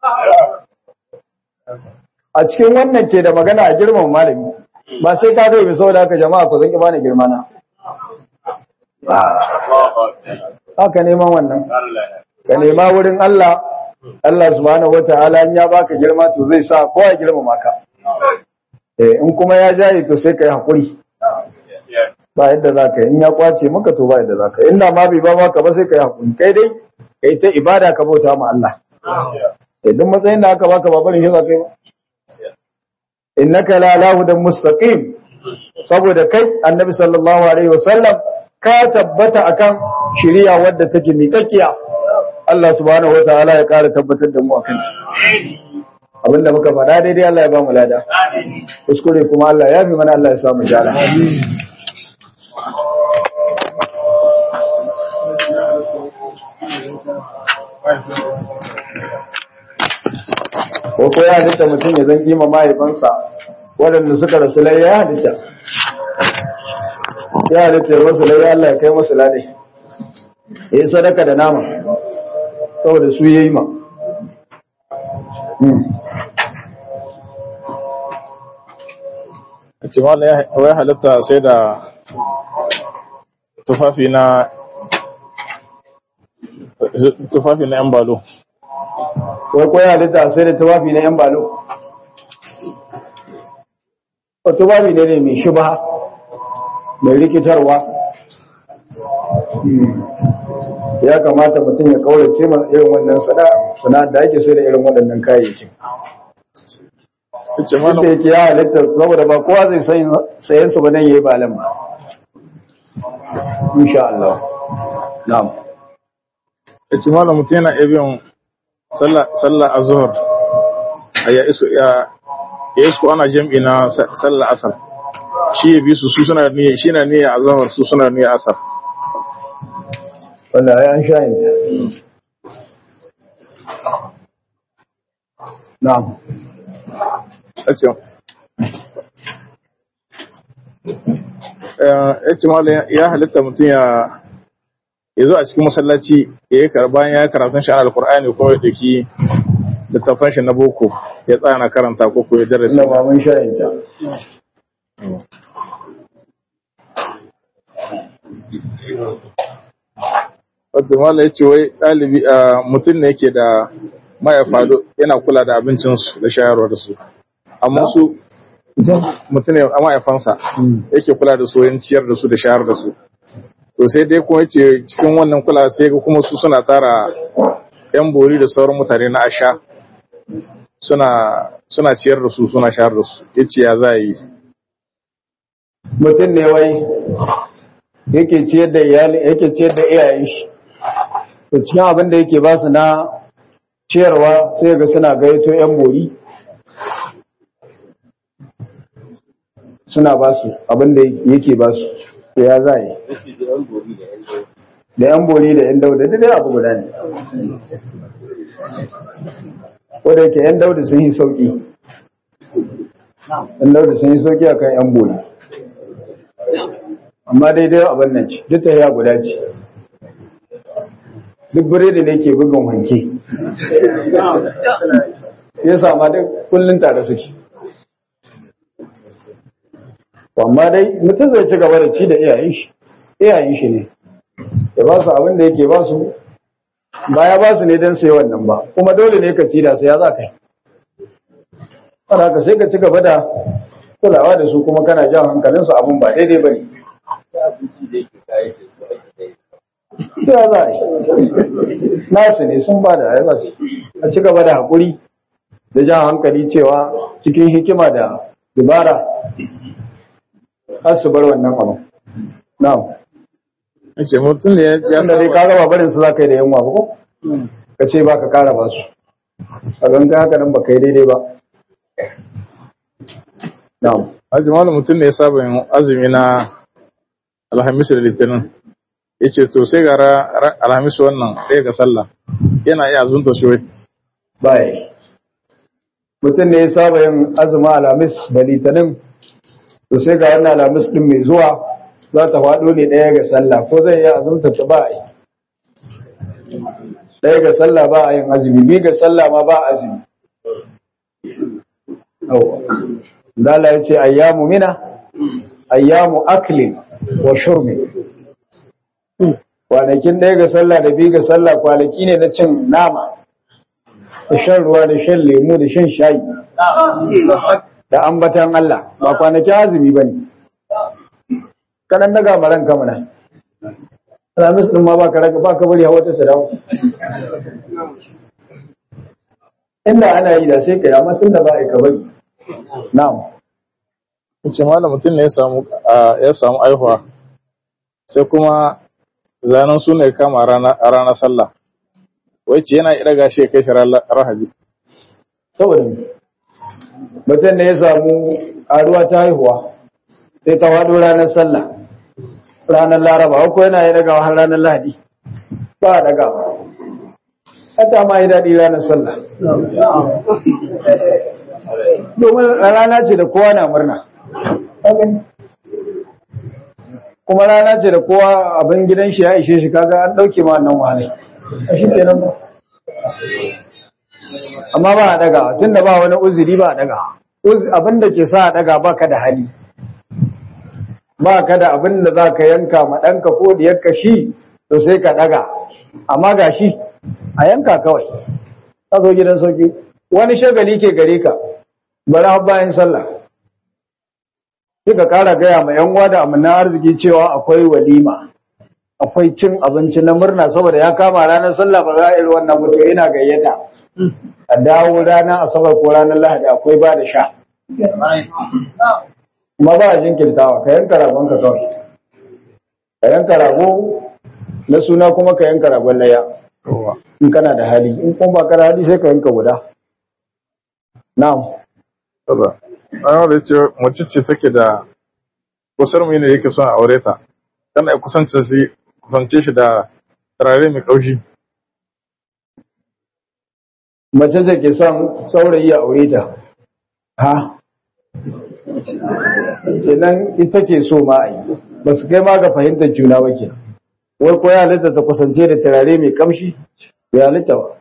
a cikin wannan ke da magana a girman malami ba sai ka kai saboda haka jama'a ku zan ki bani girma na haka neman wannan ka nema wurin Allah Allah subhanahu wataala in ya baka girma to zai sa kowa girma maka eh in kuma ya jaye to sai kai hakuri ba yadda za ka yi in ya kwace maka to ba yadda za ka yi inda ma bai ba maka ba sai ka yi hakuri kai dai kai ta ibada ka bauta ma Allah idan matsayin da aka baka ba barin shi za ka yi ba innaka la lahu dan mustaqim saboda kai annabi sallallahu alaihi wasallam ka tabbata akan shari'a wadda take miƙaƙiya Allah subhanahu wataala ya ƙara tabbatar da mu akan ta abinda muka faɗa daidai Allah ya ba mu lada kuskure kuma Allah ya fi mana Allah ya samu jara ko ko ya halitta mutum ya zan kima mahaifansa waɗanda suka rasu lai ya halitta ya halitta ya masu lai Allah ya kai masu ladai ya yi sadaka da nama saboda su ya yi ma a ce wani ya halitta sai da tufafi na tufafi na yan balo wai ko ya halitta sai da tufafi na yan balo ko tufafi ne ne mai shubha mai rikitarwa ya kamata mutum ya kaurace ma irin wannan sana da ake sai da irin waɗannan kayayyakin ce wanda mana yake ya halitta saboda ba kowa zai sayan su ba nan yayi balan ba insha Allah na'am ya ce mana mutum yana iya biyan sallah sallah azhar a ya iso ya ya iso ana jam'i na sa- sallah asar shi ya bi su su suna niyya shi na niyya azhar su suna niyya asar wannan ai an shayin ta na'am ya ce ya ce malam ya halitta mutum ya ya zo a cikin masallaci ya yi bayan ya yi karatun shi alkur'ani ko ya daki littafan shi na boko ya tsaya na karanta ko ko ya darasi ina ba mun shayin ta wadda mala ya ce wai ɗalibi a mutum ne yake da mahaifa do- yana kula da abincinsu da shayarwa da su amma su mutum ne a mahaifansa yake kula da su yin ciyar da su da shayar da su to sai dai kuma yace cikin wannan kula sai ga kuma su suna tara yan bori da sauran mutane na asha suna suna ciyar da su suna shayar da su yace ya za a yi mutum ne wai yake ciyar da iyali yake ciyar da iyayen shi to cikin abin da yake ba su na ciyarwa sai ga suna gaito yan bori suna ba su abin da yake ba su to ya za yi da yan bori da yan dauda duk dai abu guda ne ko da yake yan dauda sun yi sauki yan dauda sun yi sauki akan yan bori amma daidai abin nan ce duk ta ya guda ce duk biredi ne ke bugun wanke ya sama duk kullum tare suke amma dai mutum zai ci gaba da ci da iyayen shi iyayen shi ne ya ba su abin da yake ba su ba ya ba su ne don sai wannan ba kuma dole ne ka ci da sai ya za ka yi ka sai ka ci gaba da kulawa da su kuma kana jan hankalinsu abin ba daidai ba ne ya za a yi nasu ne sun ba da ya za su a ci gaba da haƙuri da jan hankali cewa cikin hikima da dubara har su bar wannan abu na'am ce mutum da ya wanda dai ka gaba barin su za ka yi da yanwa ba ko ka ce ba ka kara ba su a ganka haka nan ba ka yi daidai ba na'am Haji malam mutum ne ya saba yin azumi na Alhamis da Litinin. Ya ce to sai ga Alhamis wannan ɗaya ga sallah. Yana iya azunta shi wai. baya mutum ne ya saba yin azumin alamis da litinin to sai ga wannan alamis din mai zuwa za ta faɗo ne ɗaya ga sallah ko zai yi azumta ta ba a yi ɗaya ga sallah ba a yin azumi biyu ga sallah ma ba a azumi Dala ya ce ayyamu mina ayyamu aklin wa shurbi kwanakin ɗaya ga sallah da biyu ga sallah kwanaki ne na cin nama da shan ruwa da shan lemu da shan shayi da ambatan Allah ba kwanakin azumi ba ne kanan daga maran kamuna alamis ɗin ma ba ka raka ba ka bari hawa ta sadawa inda ana yi da sai ka yi amma tun da ba a yi ka bari na'am ce malam mutum ne ya samu ya samu aihuwa sai kuma zanen suna ya kama a ranar sallah wai ce yana ira gashi ya kai shi rahabi saboda mutum ne ya samu ƙaruwa ta haihuwa sai ta faɗo ranar sallah ranar laraba ko yana yi daga har ranar lahadi ba a daga hata ma yi daɗi ranar sallah domin rana ce da kowa na murna kuma rana ce da kowa abin gidan shi ya ishe shi kaga an ɗauke ma nan wahalai a shi kenan ba amma ba a daga tun da ba wani uzuri ba a daga abin da ke sa a daga ba ka da hali ba ka da abin da za ka yanka ma ɗanka ko diyarka shi to sai ka daga amma ga shi a yanka kawai ka zo gidan sauki wani shagali ke gare ka bari har bayan sallah ka kara gaya ma yan da amina arziki cewa akwai walima akwai cin abinci na murna saboda ya kama ranar sallah ba za a yi wannan mutu ina gayyata a dawo ranar asabar ko ranar lahadi akwai ba da sha kuma ba a jinkirtawa ka yanka ragon ka kawai ka yanka rago na suna kuma ka yanka ragon laya in kana da hali in kuma ba ka da hali sai ka yanka guda na'am Ana da ce mace ce take da kusur mu ne yake son a aure ta. Tana kusance shi kusance shi da turare mai kaushi. Mace ce ke son saurayi a aure ta. Ha? Kenan ita ke so ma a yi. Ba su kai ma ga fahimtar juna ba ke. Wai ko ya halitta ta kusance da turare mai kamshi? Ya halitta ba.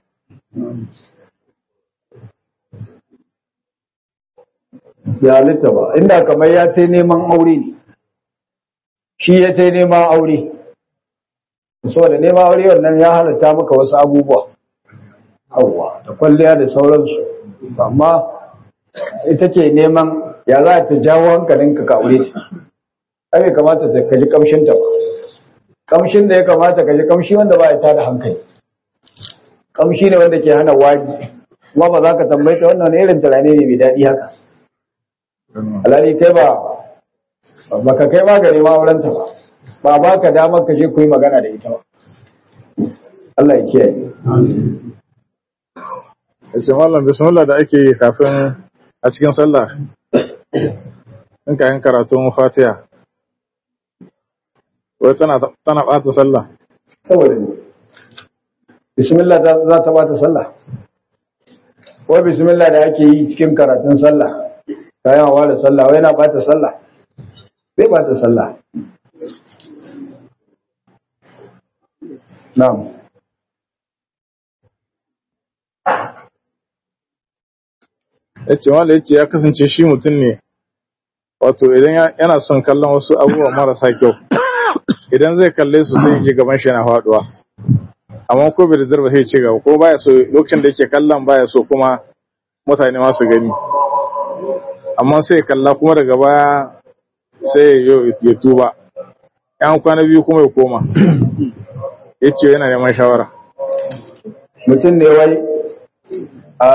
ya halitta ba inda kamar ya ta neman aure ne shi ya ta neman aure saboda neman aure wannan ya halatta maka wasu abubuwa hawa da kwalliya da sauransu amma ita ke neman ya za ta jawo hankalinka ka aure ta ai kamata ta kaji kamshin ta ba kamshin da ya kamata kaji kamshi wanda ba ya tada hankali kamshi ne wanda ke hana waji kuma ba za ka tambaye ta wannan irin turare ne mai daɗi haka alhali kai ba baka kai ma gare ma aurenta ba ba ba ka damar ka je ku yi magana da ita ba Allah ya kiyaye Yace mallam bismillah da ake yi kafin a cikin sallah. in ka yin karatun fatiha wai tana tana ɓata sallah saboda ne bismillah za ta bata sallah wai bismillah da ake yi cikin karatun sallah kayan hawa da sallah wai na bata sallah bai bata sallah na'am ya ce wanda ya ce ya kasance shi mutum ne wato idan yana son kallon wasu abubuwa marasa kyau idan zai kalle su sai ji gaban shi yana faduwa amma ko bai da zarba sai ce gaba ko baya so lokacin da yake kallon baya so kuma mutane masu gani amma sai ya kalla kuma daga baya sai ya tuba yan kwana biyu kuma ya koma ya ce yana neman shawara mutum ne wai a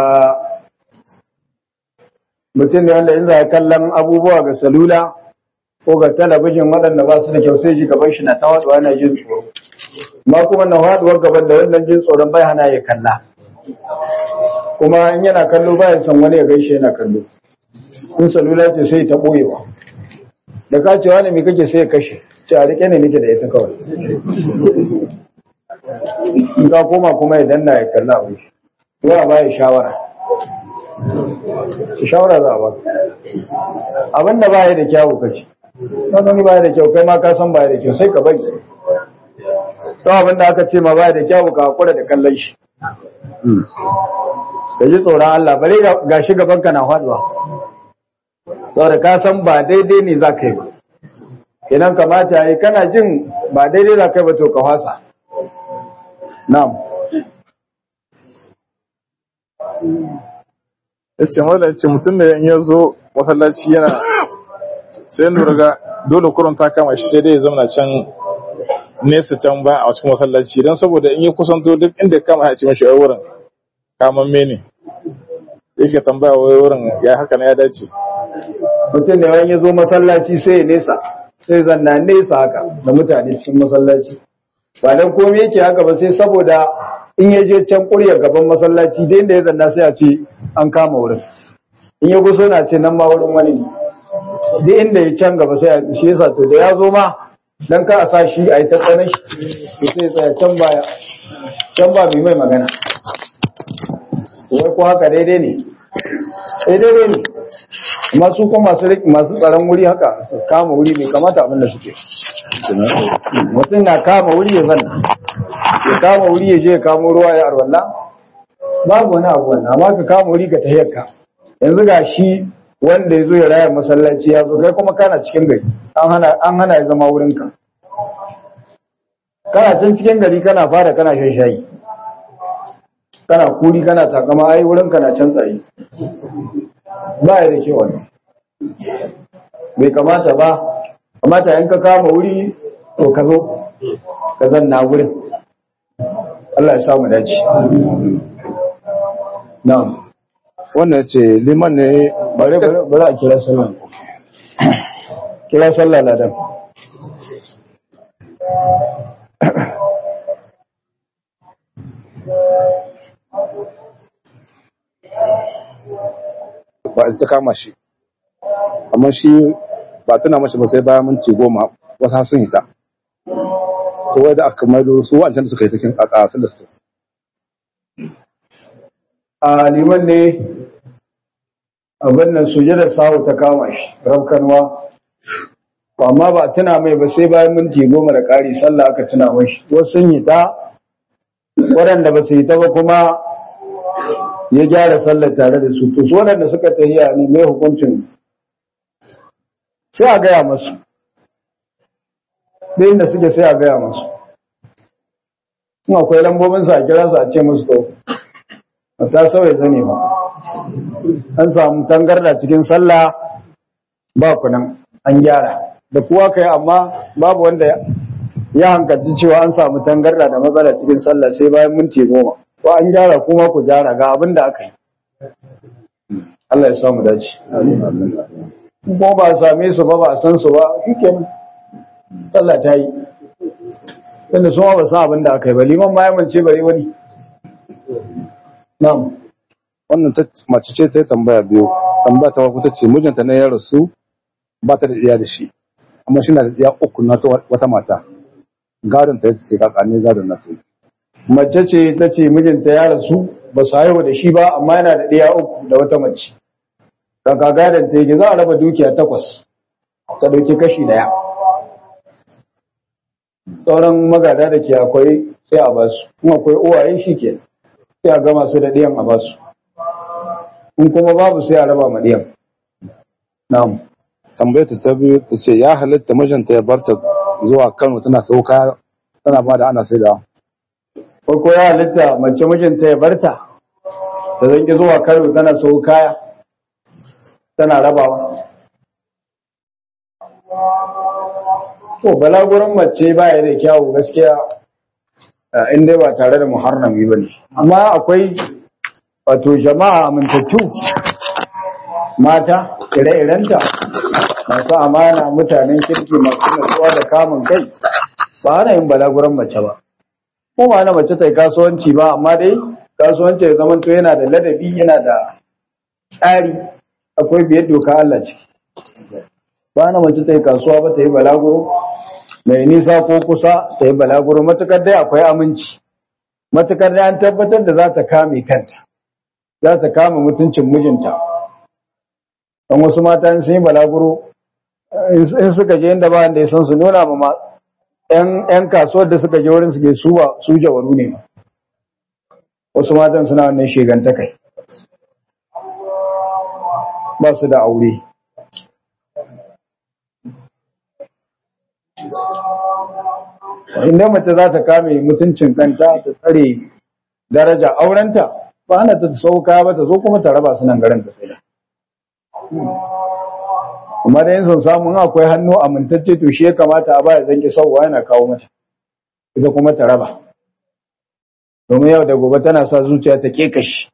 mutum ne wanda in za kallon abubuwa ga salula ko ga talabijin waɗanda ba su da kyau sai ji gaban shi na ta waɗuwa na jin tsoro ma kuma na waɗuwar gaban da wannan jin tsoron bai hana ya kalla kuma in yana kallo bayan son wani ya gaishe yana kallo in salula ce sai ta ɓoyewa da ka ce wani mai kake sai ya kashe ce a rike ne nake da ita kawai in ka koma kuma ya danna ya kalla a shi zuwa ba ya shawara shawara za a ba abin da baya da kyawu kace ka gani baya da kyau kai ma ka san baya da kyau sai ka bari to abin da aka ce ma baya da kyawu ka hakura da kallon shi ka ji tsoron Allah bare ga shi gaban ka na faduwa saboda ka san ba daidai ne za ka yi ba idan kamata yi kana jin ba daidai za ka yi ba to ka fasa na'am ya ce mala ya ce mutum da ya zo masallaci yana sai lura ga dole kurun ta kama shi sai dai ya zama can nesa can ba a cikin masallaci don saboda in yi kusanto duk inda kama ya ce mashi wai wurin kaman mene yake tambaya wai wurin ya haka na ya dace mutum da ya zo masallaci sai ya nesa sai zanna nesa haka da mutane cikin masallaci ba dan komai yake haka ba sai saboda in ya je can kurya gaban masallaci da inda ya zanna sai a ce an kama wurin in ya guso na ce nan ma wurin wani ne duk inda ya can gaba sai a shi yasa to da ya zo ma dan ka a sa shi a yi ta tsanin shi to sai tsaya can baya can ba mai mai magana wai ko haka daidai ne eh daidai ne amma su kuma masu masu tsaron wuri haka su kama wuri bai kamata abin da suke mutum na kama wuri ya zanna ya kama wuri ya je ya kamo ruwa ya arwalla babu wani abu wannan amma ka kama wuri ka tahiyar ka yanzu ga shi wanda ya zo ya raya masallaci ya zo kai kuma kana cikin gari an hana an hana ya zama wurin ka kana can cikin gari kana fara kana shan shayi kana kuri kana takama ai wurin ka na can tsaye ba ya da ke wannan bai kamata ba kamata in ka kama wuri to ka zo ka zanna wurin Allah ya samu dace na'am wannan ya ce liman ne bare bare bare a kira sallah kira sallah ladan ba ta kama shi amma shi ba tana mashi ba sai bayan minti goma wasu har sun hita to wai da aka maido su wancan da suka yi cikin a filistin a liman ne abin nan sujadar sahu ta kama shi rafkanwa amma ba tuna mai ba sai bayan minti goma da ƙari sallah aka tuna mashi wasu sun yi ta waɗanda ba su yi ta ba kuma ya gyara sallar tare da su to su waɗanda suka tahiya ne mai hukuncin sai a gaya masu da inda suke sai a gaya masu in akwai lambobin sa a kira su a ce musu to ba ta sauya zane ba an samu tangarda cikin sallah ba kunan an gyara da kuwa kai amma babu wanda ya hankalci cewa an samu tangarda da matsala cikin sallah sai bayan minti goma ko an gyara kuma ku gyara ga abin da aka yi Allah ya samu dace ko ba a same su ba ba a san su ba shikenan sallah ta yi tunda su ma ba san abin da aka yi ba liman ma ya mance bare wani na'am wannan ta mace ce ta yi tambaya biyu tambaya ta farko ta ce mijinta ne ya rasu ba ta da iya da shi amma shi na da iya uku na ta wata mata gadon ta yace kakane gadon na ta yi mace ce ta ce mijinta ya rasu ba su haihu da shi ba amma yana da ɗaya uku da wata mace kaka gadon ta yake za a raba dukiya takwas ta ɗauki kashi ɗaya sauran magada da ke akwai sai a basu in akwai uwaye shi ke sai a gama su da ɗiyan a basu in kuma babu sai a raba ma ɗiyan na'am tambayar ta ta biyu ta ce ya halitta mijinta ya barta zuwa Kano tana sau kaya tana ba da ana sai da ko ko ya halitta mace mijinta ya barta ta zanki zuwa Kano tana sau kaya tana rabawa to balaguran mace baya da kyawu gaskiya eh, in dai ba tare da muharrami ba ne amma akwai wato jama'a amintattu mata ire-irenta masu amana mutanen kirki masu natsuwa da kamun kai ba hana yin balaguran mace ba ko ba hana mace ta yi kasuwanci ba amma dai kasuwanci ya zama to yana da ladabi yana da tsari akwai biyar doka Allah ciki ba hana mace ta yi kasuwa ba ta yi balaguro mai nisa ko kusa ta yi balaguro matukar dai akwai aminci matukar dai an tabbatar da za ta kame kanta za ta kame mutuncin mijinta don wasu mata in sun yi balaguro in suka je inda ba wanda ya san su nuna ma ma- yan yan kasuwar da suka je wurin su ke su ba su jawaru ne ma wasu matan suna wannan shegantakai ba su da aure inda mace za ta kame mutuncin kanta ta tsare daraja aurenta ba hana ta sauka ba ta zo kuma ta raba su nan garin ta sai da amma da yin son samu in akwai hannu amintacce to shi ya kamata a baya zanki sauwa yana kawo mata ita kuma ta raba domin yau da gobe tana sa zuciya ta kekashi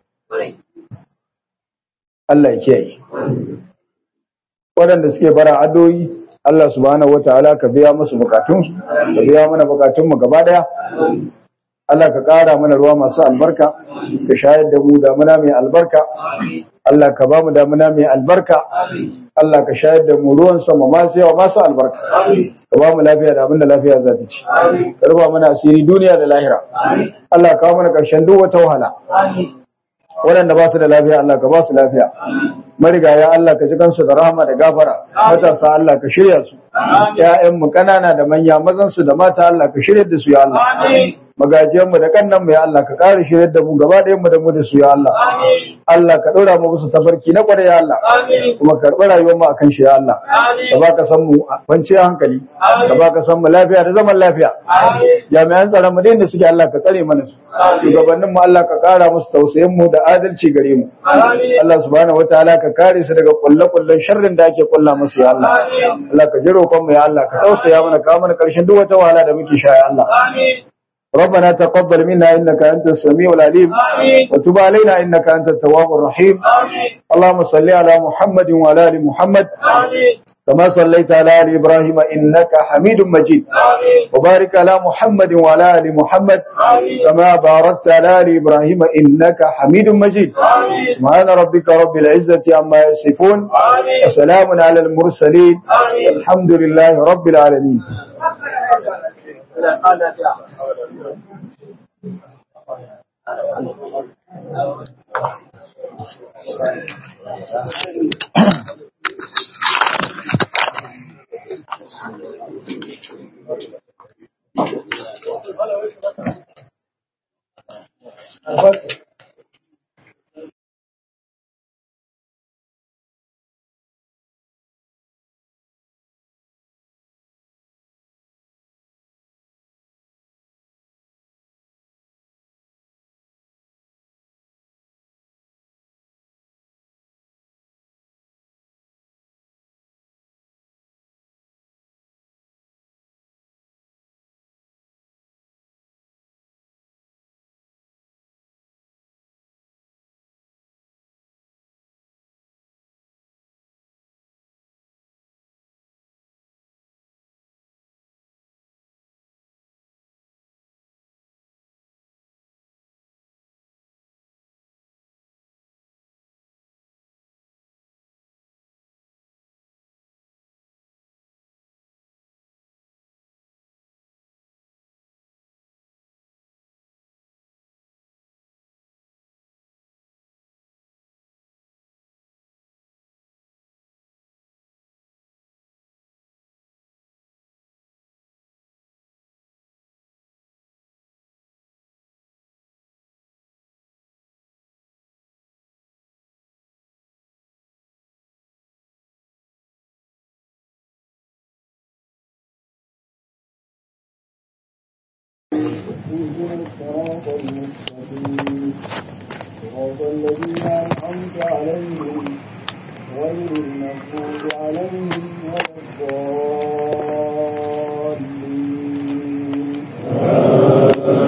Allah ya kiyaye waɗanda suke bara adoyi Allah subhanahu wataala ka biya musu bukatunsu ka biya mana bukatunmu gaba daya Allah ka ƙara mana ruwa masu albarka ka shayar da mu damuna mai albarka Allah ka ba mu damuna mai albarka Allah ka shayar da mu ruwan sama masu yawa masu albarka ka ba mu lafiya da abinda lafiya za ta ci ka ruba mana asiri duniya da lahira Allah ka kawo mana ƙarshen duk wata wahala waɗanda ba su da lafiya Allah ka ba su lafiya marigaya Allah ka ji kansu da rahama da gafara matasa Allah ka shirya su ƴaƴanmu ƙanana da manya mazan su da mata Allah ka shirya da su ya Allah magajiyanmu da kannan mu ya Allah ka ƙara shirya da mu gaba ɗayan mu da mu da su ya Allah Allah ka ɗora mu musu tafarki na ƙwarai ya Allah kuma ka karɓi rayuwar mu akan shi ya Allah ka ba ka san mu a kwanciyar hankali ka ba ka san mu lafiya da zaman lafiya jami'an tsaron mu da suke Allah ka tsare mana su shugabannin mu Allah ka ƙara musu tausayin mu da adalci gare mu Allah subhanahu wataala ka kare su daga kulle-kullen sharrin da ake kulla musu ya Allah Allah ka ji roƙon mu ya Allah ka tausaya mana ka mana ƙarshen duk wata wahala da muke sha ya Allah ربنا تقبل منا إنك أنت السميع العليم وتب علينا إنك أنت التواب الرحيم اللهم صل على محمد وعلى آل محمد كما صليت على آل إبراهيم إنك حميد مجيد وبارك على محمد وعلى آل محمد كما باركت على آل إبراهيم إنك حميد مجيد سبحان ربك رب العزة عما يصفون وسلام على المرسلين الحمد لله رب العالمين اهدنا الصراط المستقيم صراط الذين أنعمت عليهم غير المغضوب عليهم ولا الضالين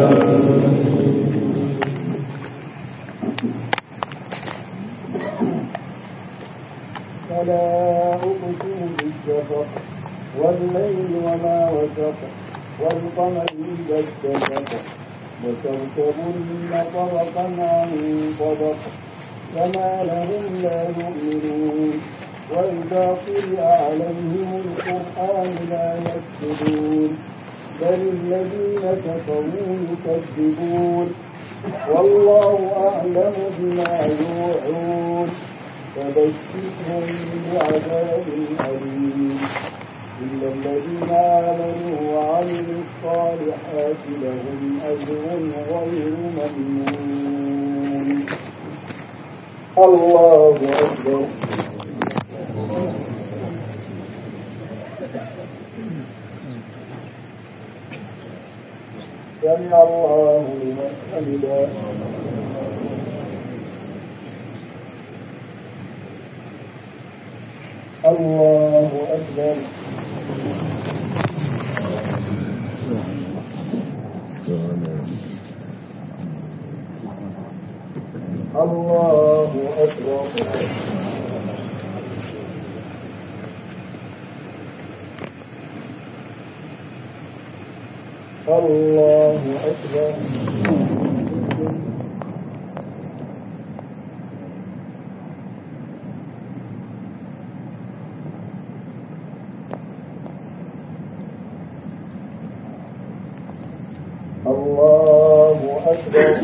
فلا أقسم بالشفق والليل وما وسق والقمر إذا اتسق وتركبن طبقا عن طبق فما لهم لا يؤمنون وإذا قرئ عليهم القرآن لا يسجدون بل الذين كفروا يكذبون والله أعلم بما يوعون فبشرهم بعذاب أليم إلا الذين آمنوا وعملوا الصالحات لهم أجر غير ممنون الله أكبر سمع الله لمن حمده الله أكبر الله أكبر الله أكبر الله أكبر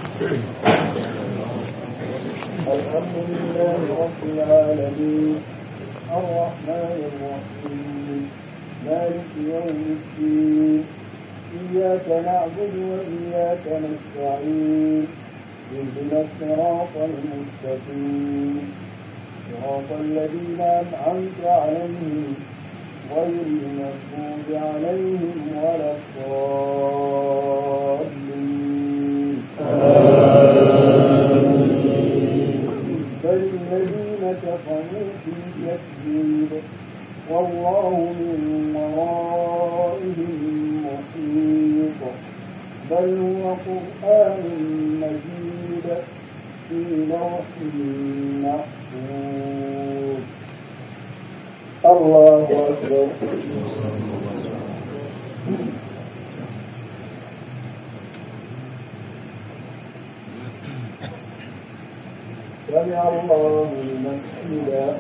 الحمد لله رب العالمين الرحمن الرحيم مالك يوم الدين إياك نعبد وإياك نستعين اهدنا الصراط المستقيم صراط الذين أنعمت عليهم غير المغضوب عليهم ولا الضالين بل الذين كفروا في تكذيب والله من ورائهم محيط بل هو قرآن مجيد في لوح محفوظ الله أكبر سمع الله لمن حمده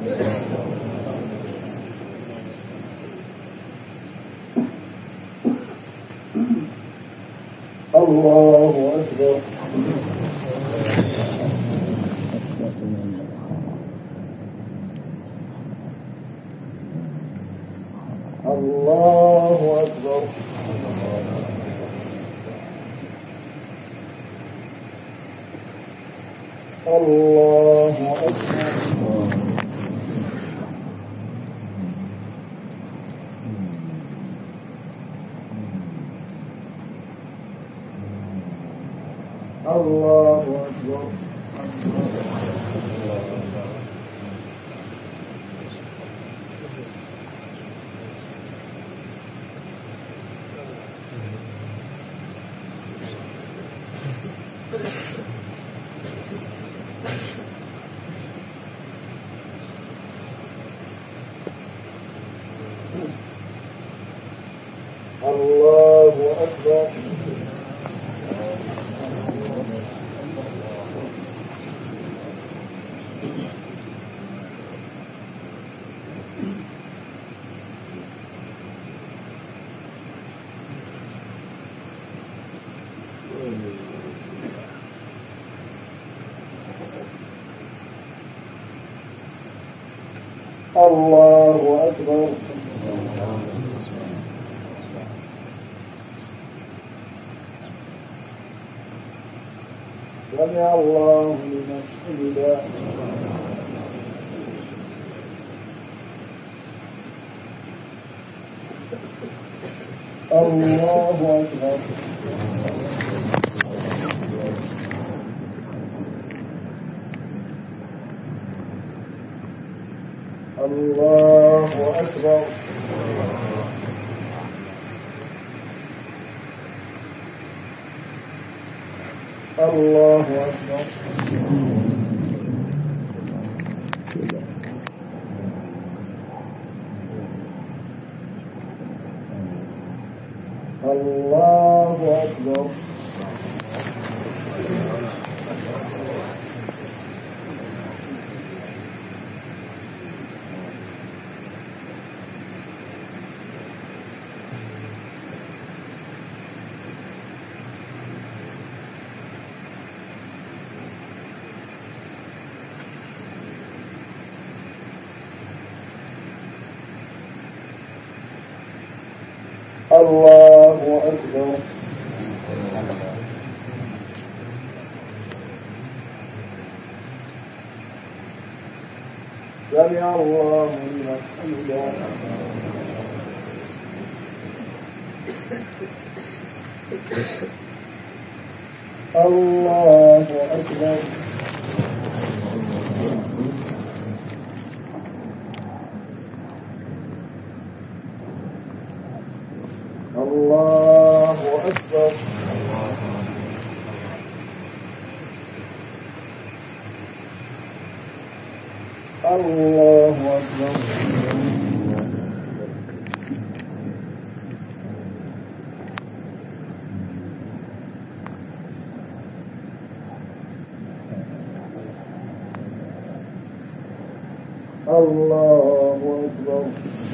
الله أكبر الله أكبر الله أكبر الله أكبر الله أكبر الله أكبر سمع الله لمن حمده الله أكبر الله أكبر الله أكبر الله أكبر الله أكبر سمع الله لمن حمده الله أكبر الله أكبر الله أكبر الله أكبر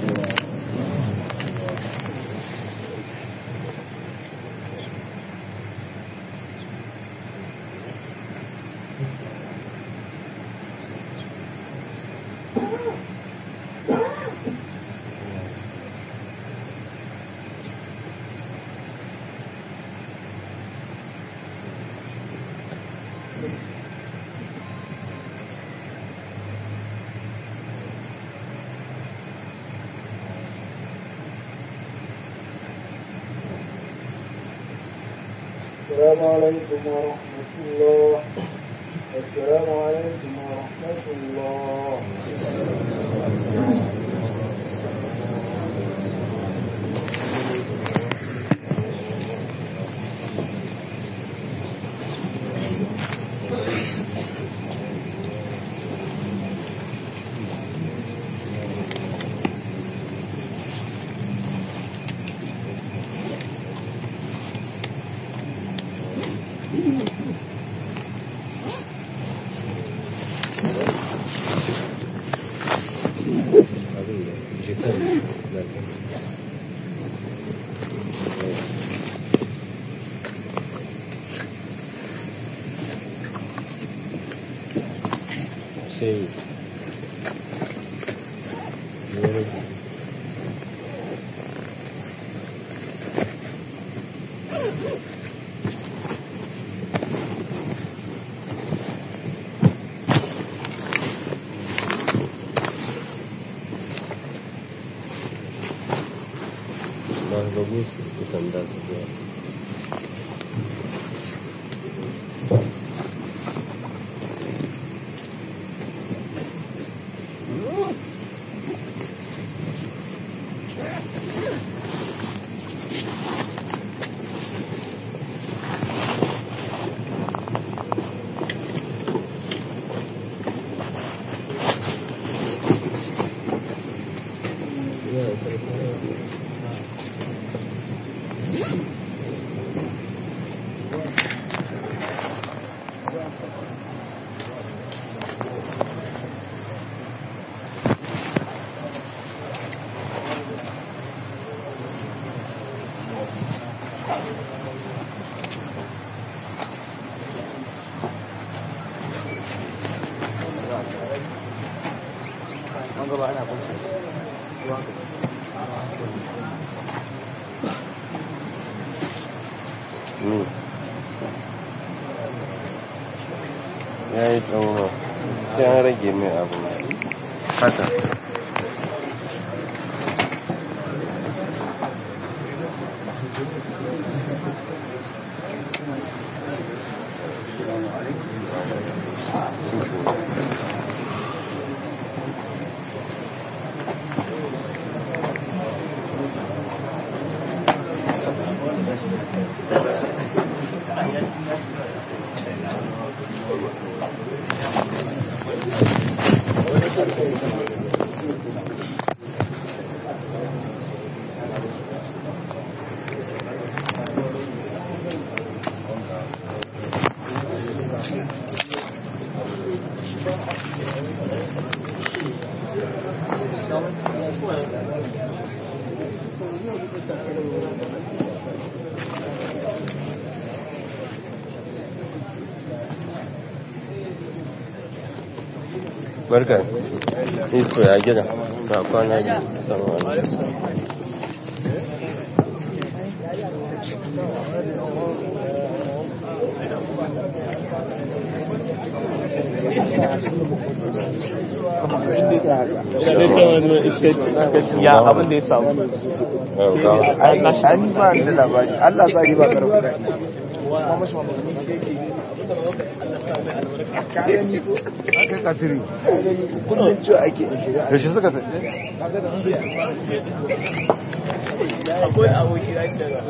السلام عليكم ورحمة الله السلام عليكم ورحمة الله sai ya rage ba gabu su sanda su biya ya sarki Mm. ya yi tsawo sai an rage mai abu haka barka isko ya gida ta kwana biyu sama wani ya abin da ya samu ai an ba da labari Allah sa ba karfi kullum ciwo ake in shiga yaushe suka ta akwai aboki da ake da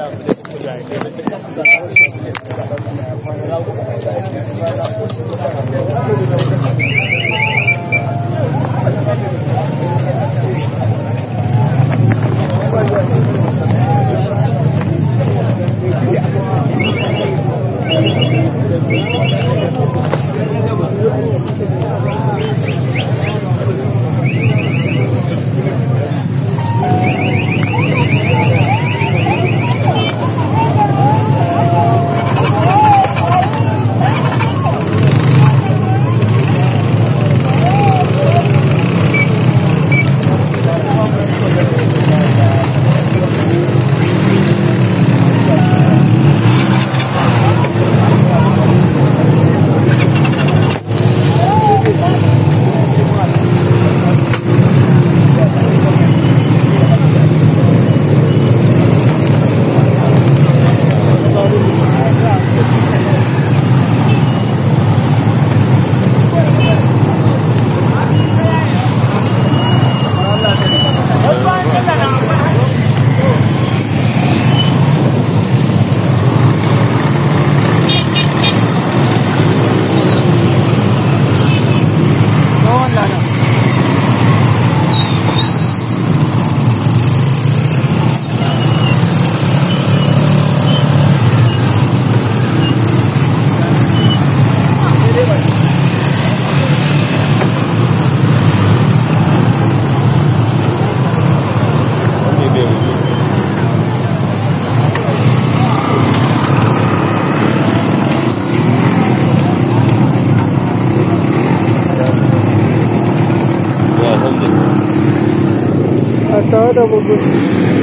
ya alhamdulillah a tare da bugu shi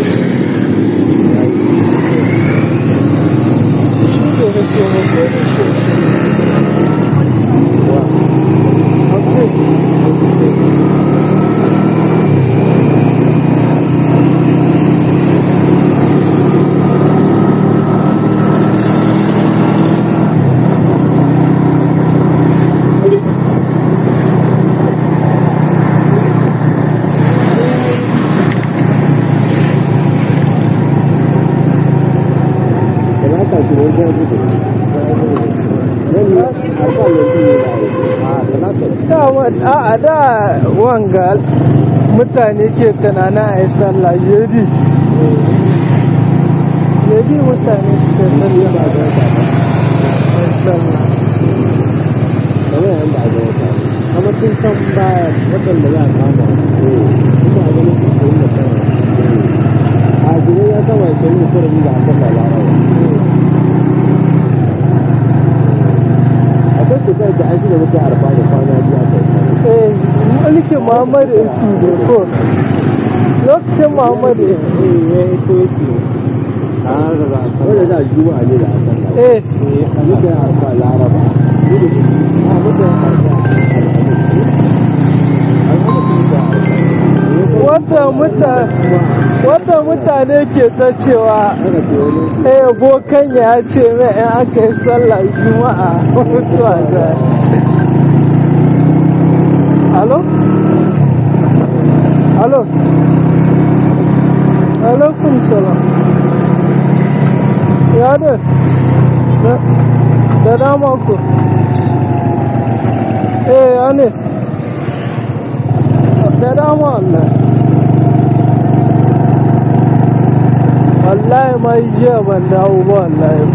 ne da ke bugu da shi a da wanga mutane ke tunanin a yi sallah jebi jebi mutane suke sallah a yi sallah kamar sun san baya waɗanda za a kama ina ganin su koyi da kan a gure ya kama ya koyi da sarari da aka ba larawa akwai cutar da an shiga mutu arfa da kwana biyu aka yi eh mulkin muhammadu isu ne ko lokacin muhammadu isu ya yi ko yake a rarraba wanda za a juma'a ne da aka ba eh mutu arfa laraba a mutu arfa wata muta wata mutane ke ta cewa eh bokan ya ce mai in aka yi sallah juma'a mutuwa za alo alo alaikum salam ya da da dama ku eh ya ne da dama wallahi wallahi ma yi jiya ban dawo ba wallahi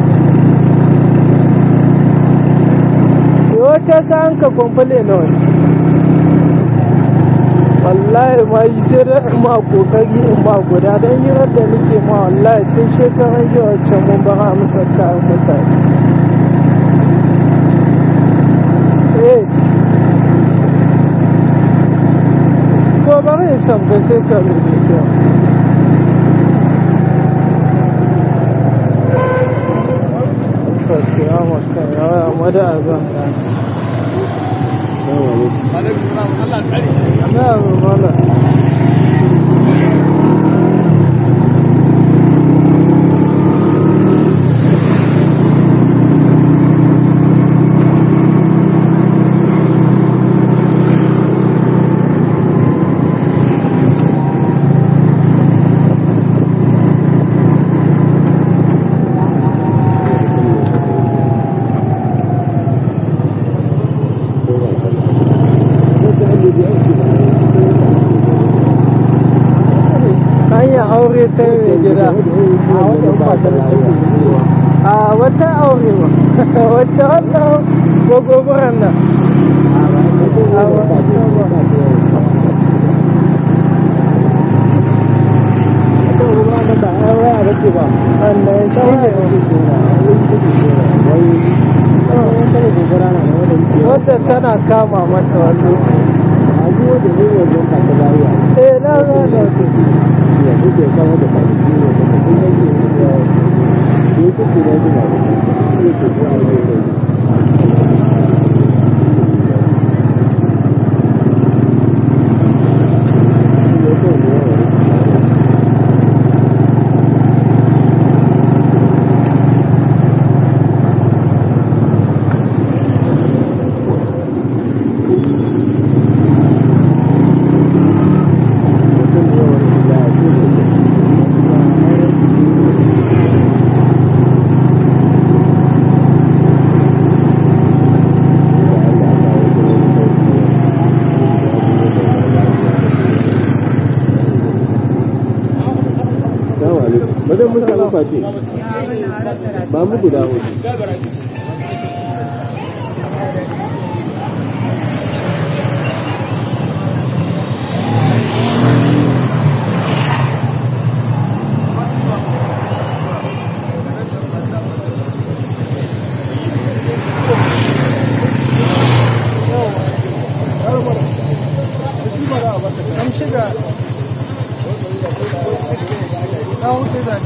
wata ka an ka kwamfale na wani wallahi ma yi sai da ma kokari in ba guda don yi da nake ma wallahi tun shekaran jiya wancan mun ba musa kayan mutane eh to bari in sabga sai ka rubuta kiyama kan yawa mada azan ka na mala hanyar aure ta mai gida a wata aure ba wacce wannan gogogoron nan a wata ba wannan shi ne wadda tana kama mata wani eh na gane Wajen mun samu fati. Ba mu guda hudu. an shiga na hutu da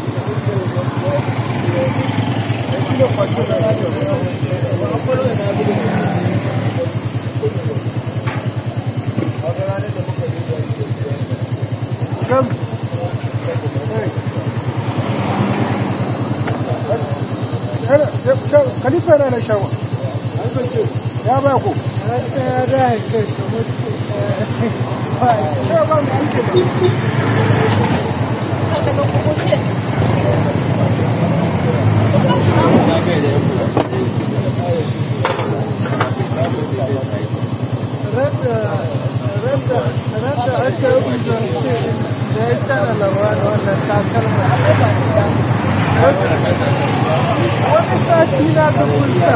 Kam. Khalifa yana na shawa. Ya ba ku. Ya da kai Shawa mai aiki. rada aka yi da ya tana labarin wannan takalma wani sati na ga kulta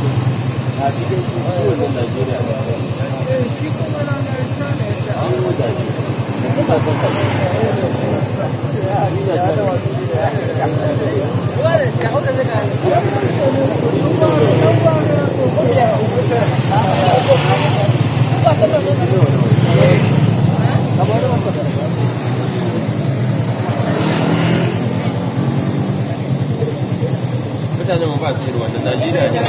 shi kuma na ga tana ya ta Mutane mu ba su yi wannan Najeriya ne.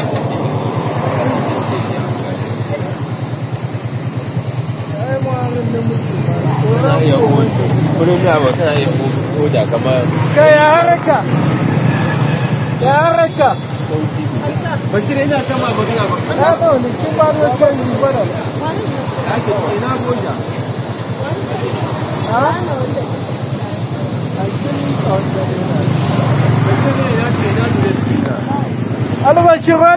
ai mu'amalar da muke Kana iya hoda. Kullum da ba kana iya hoda kamar ka ya haraka ya haraka Bashir ina kama magana ba. na zaune kin ba da canji bada Ake ina goja. a kin Bashir ina ce ina da albashin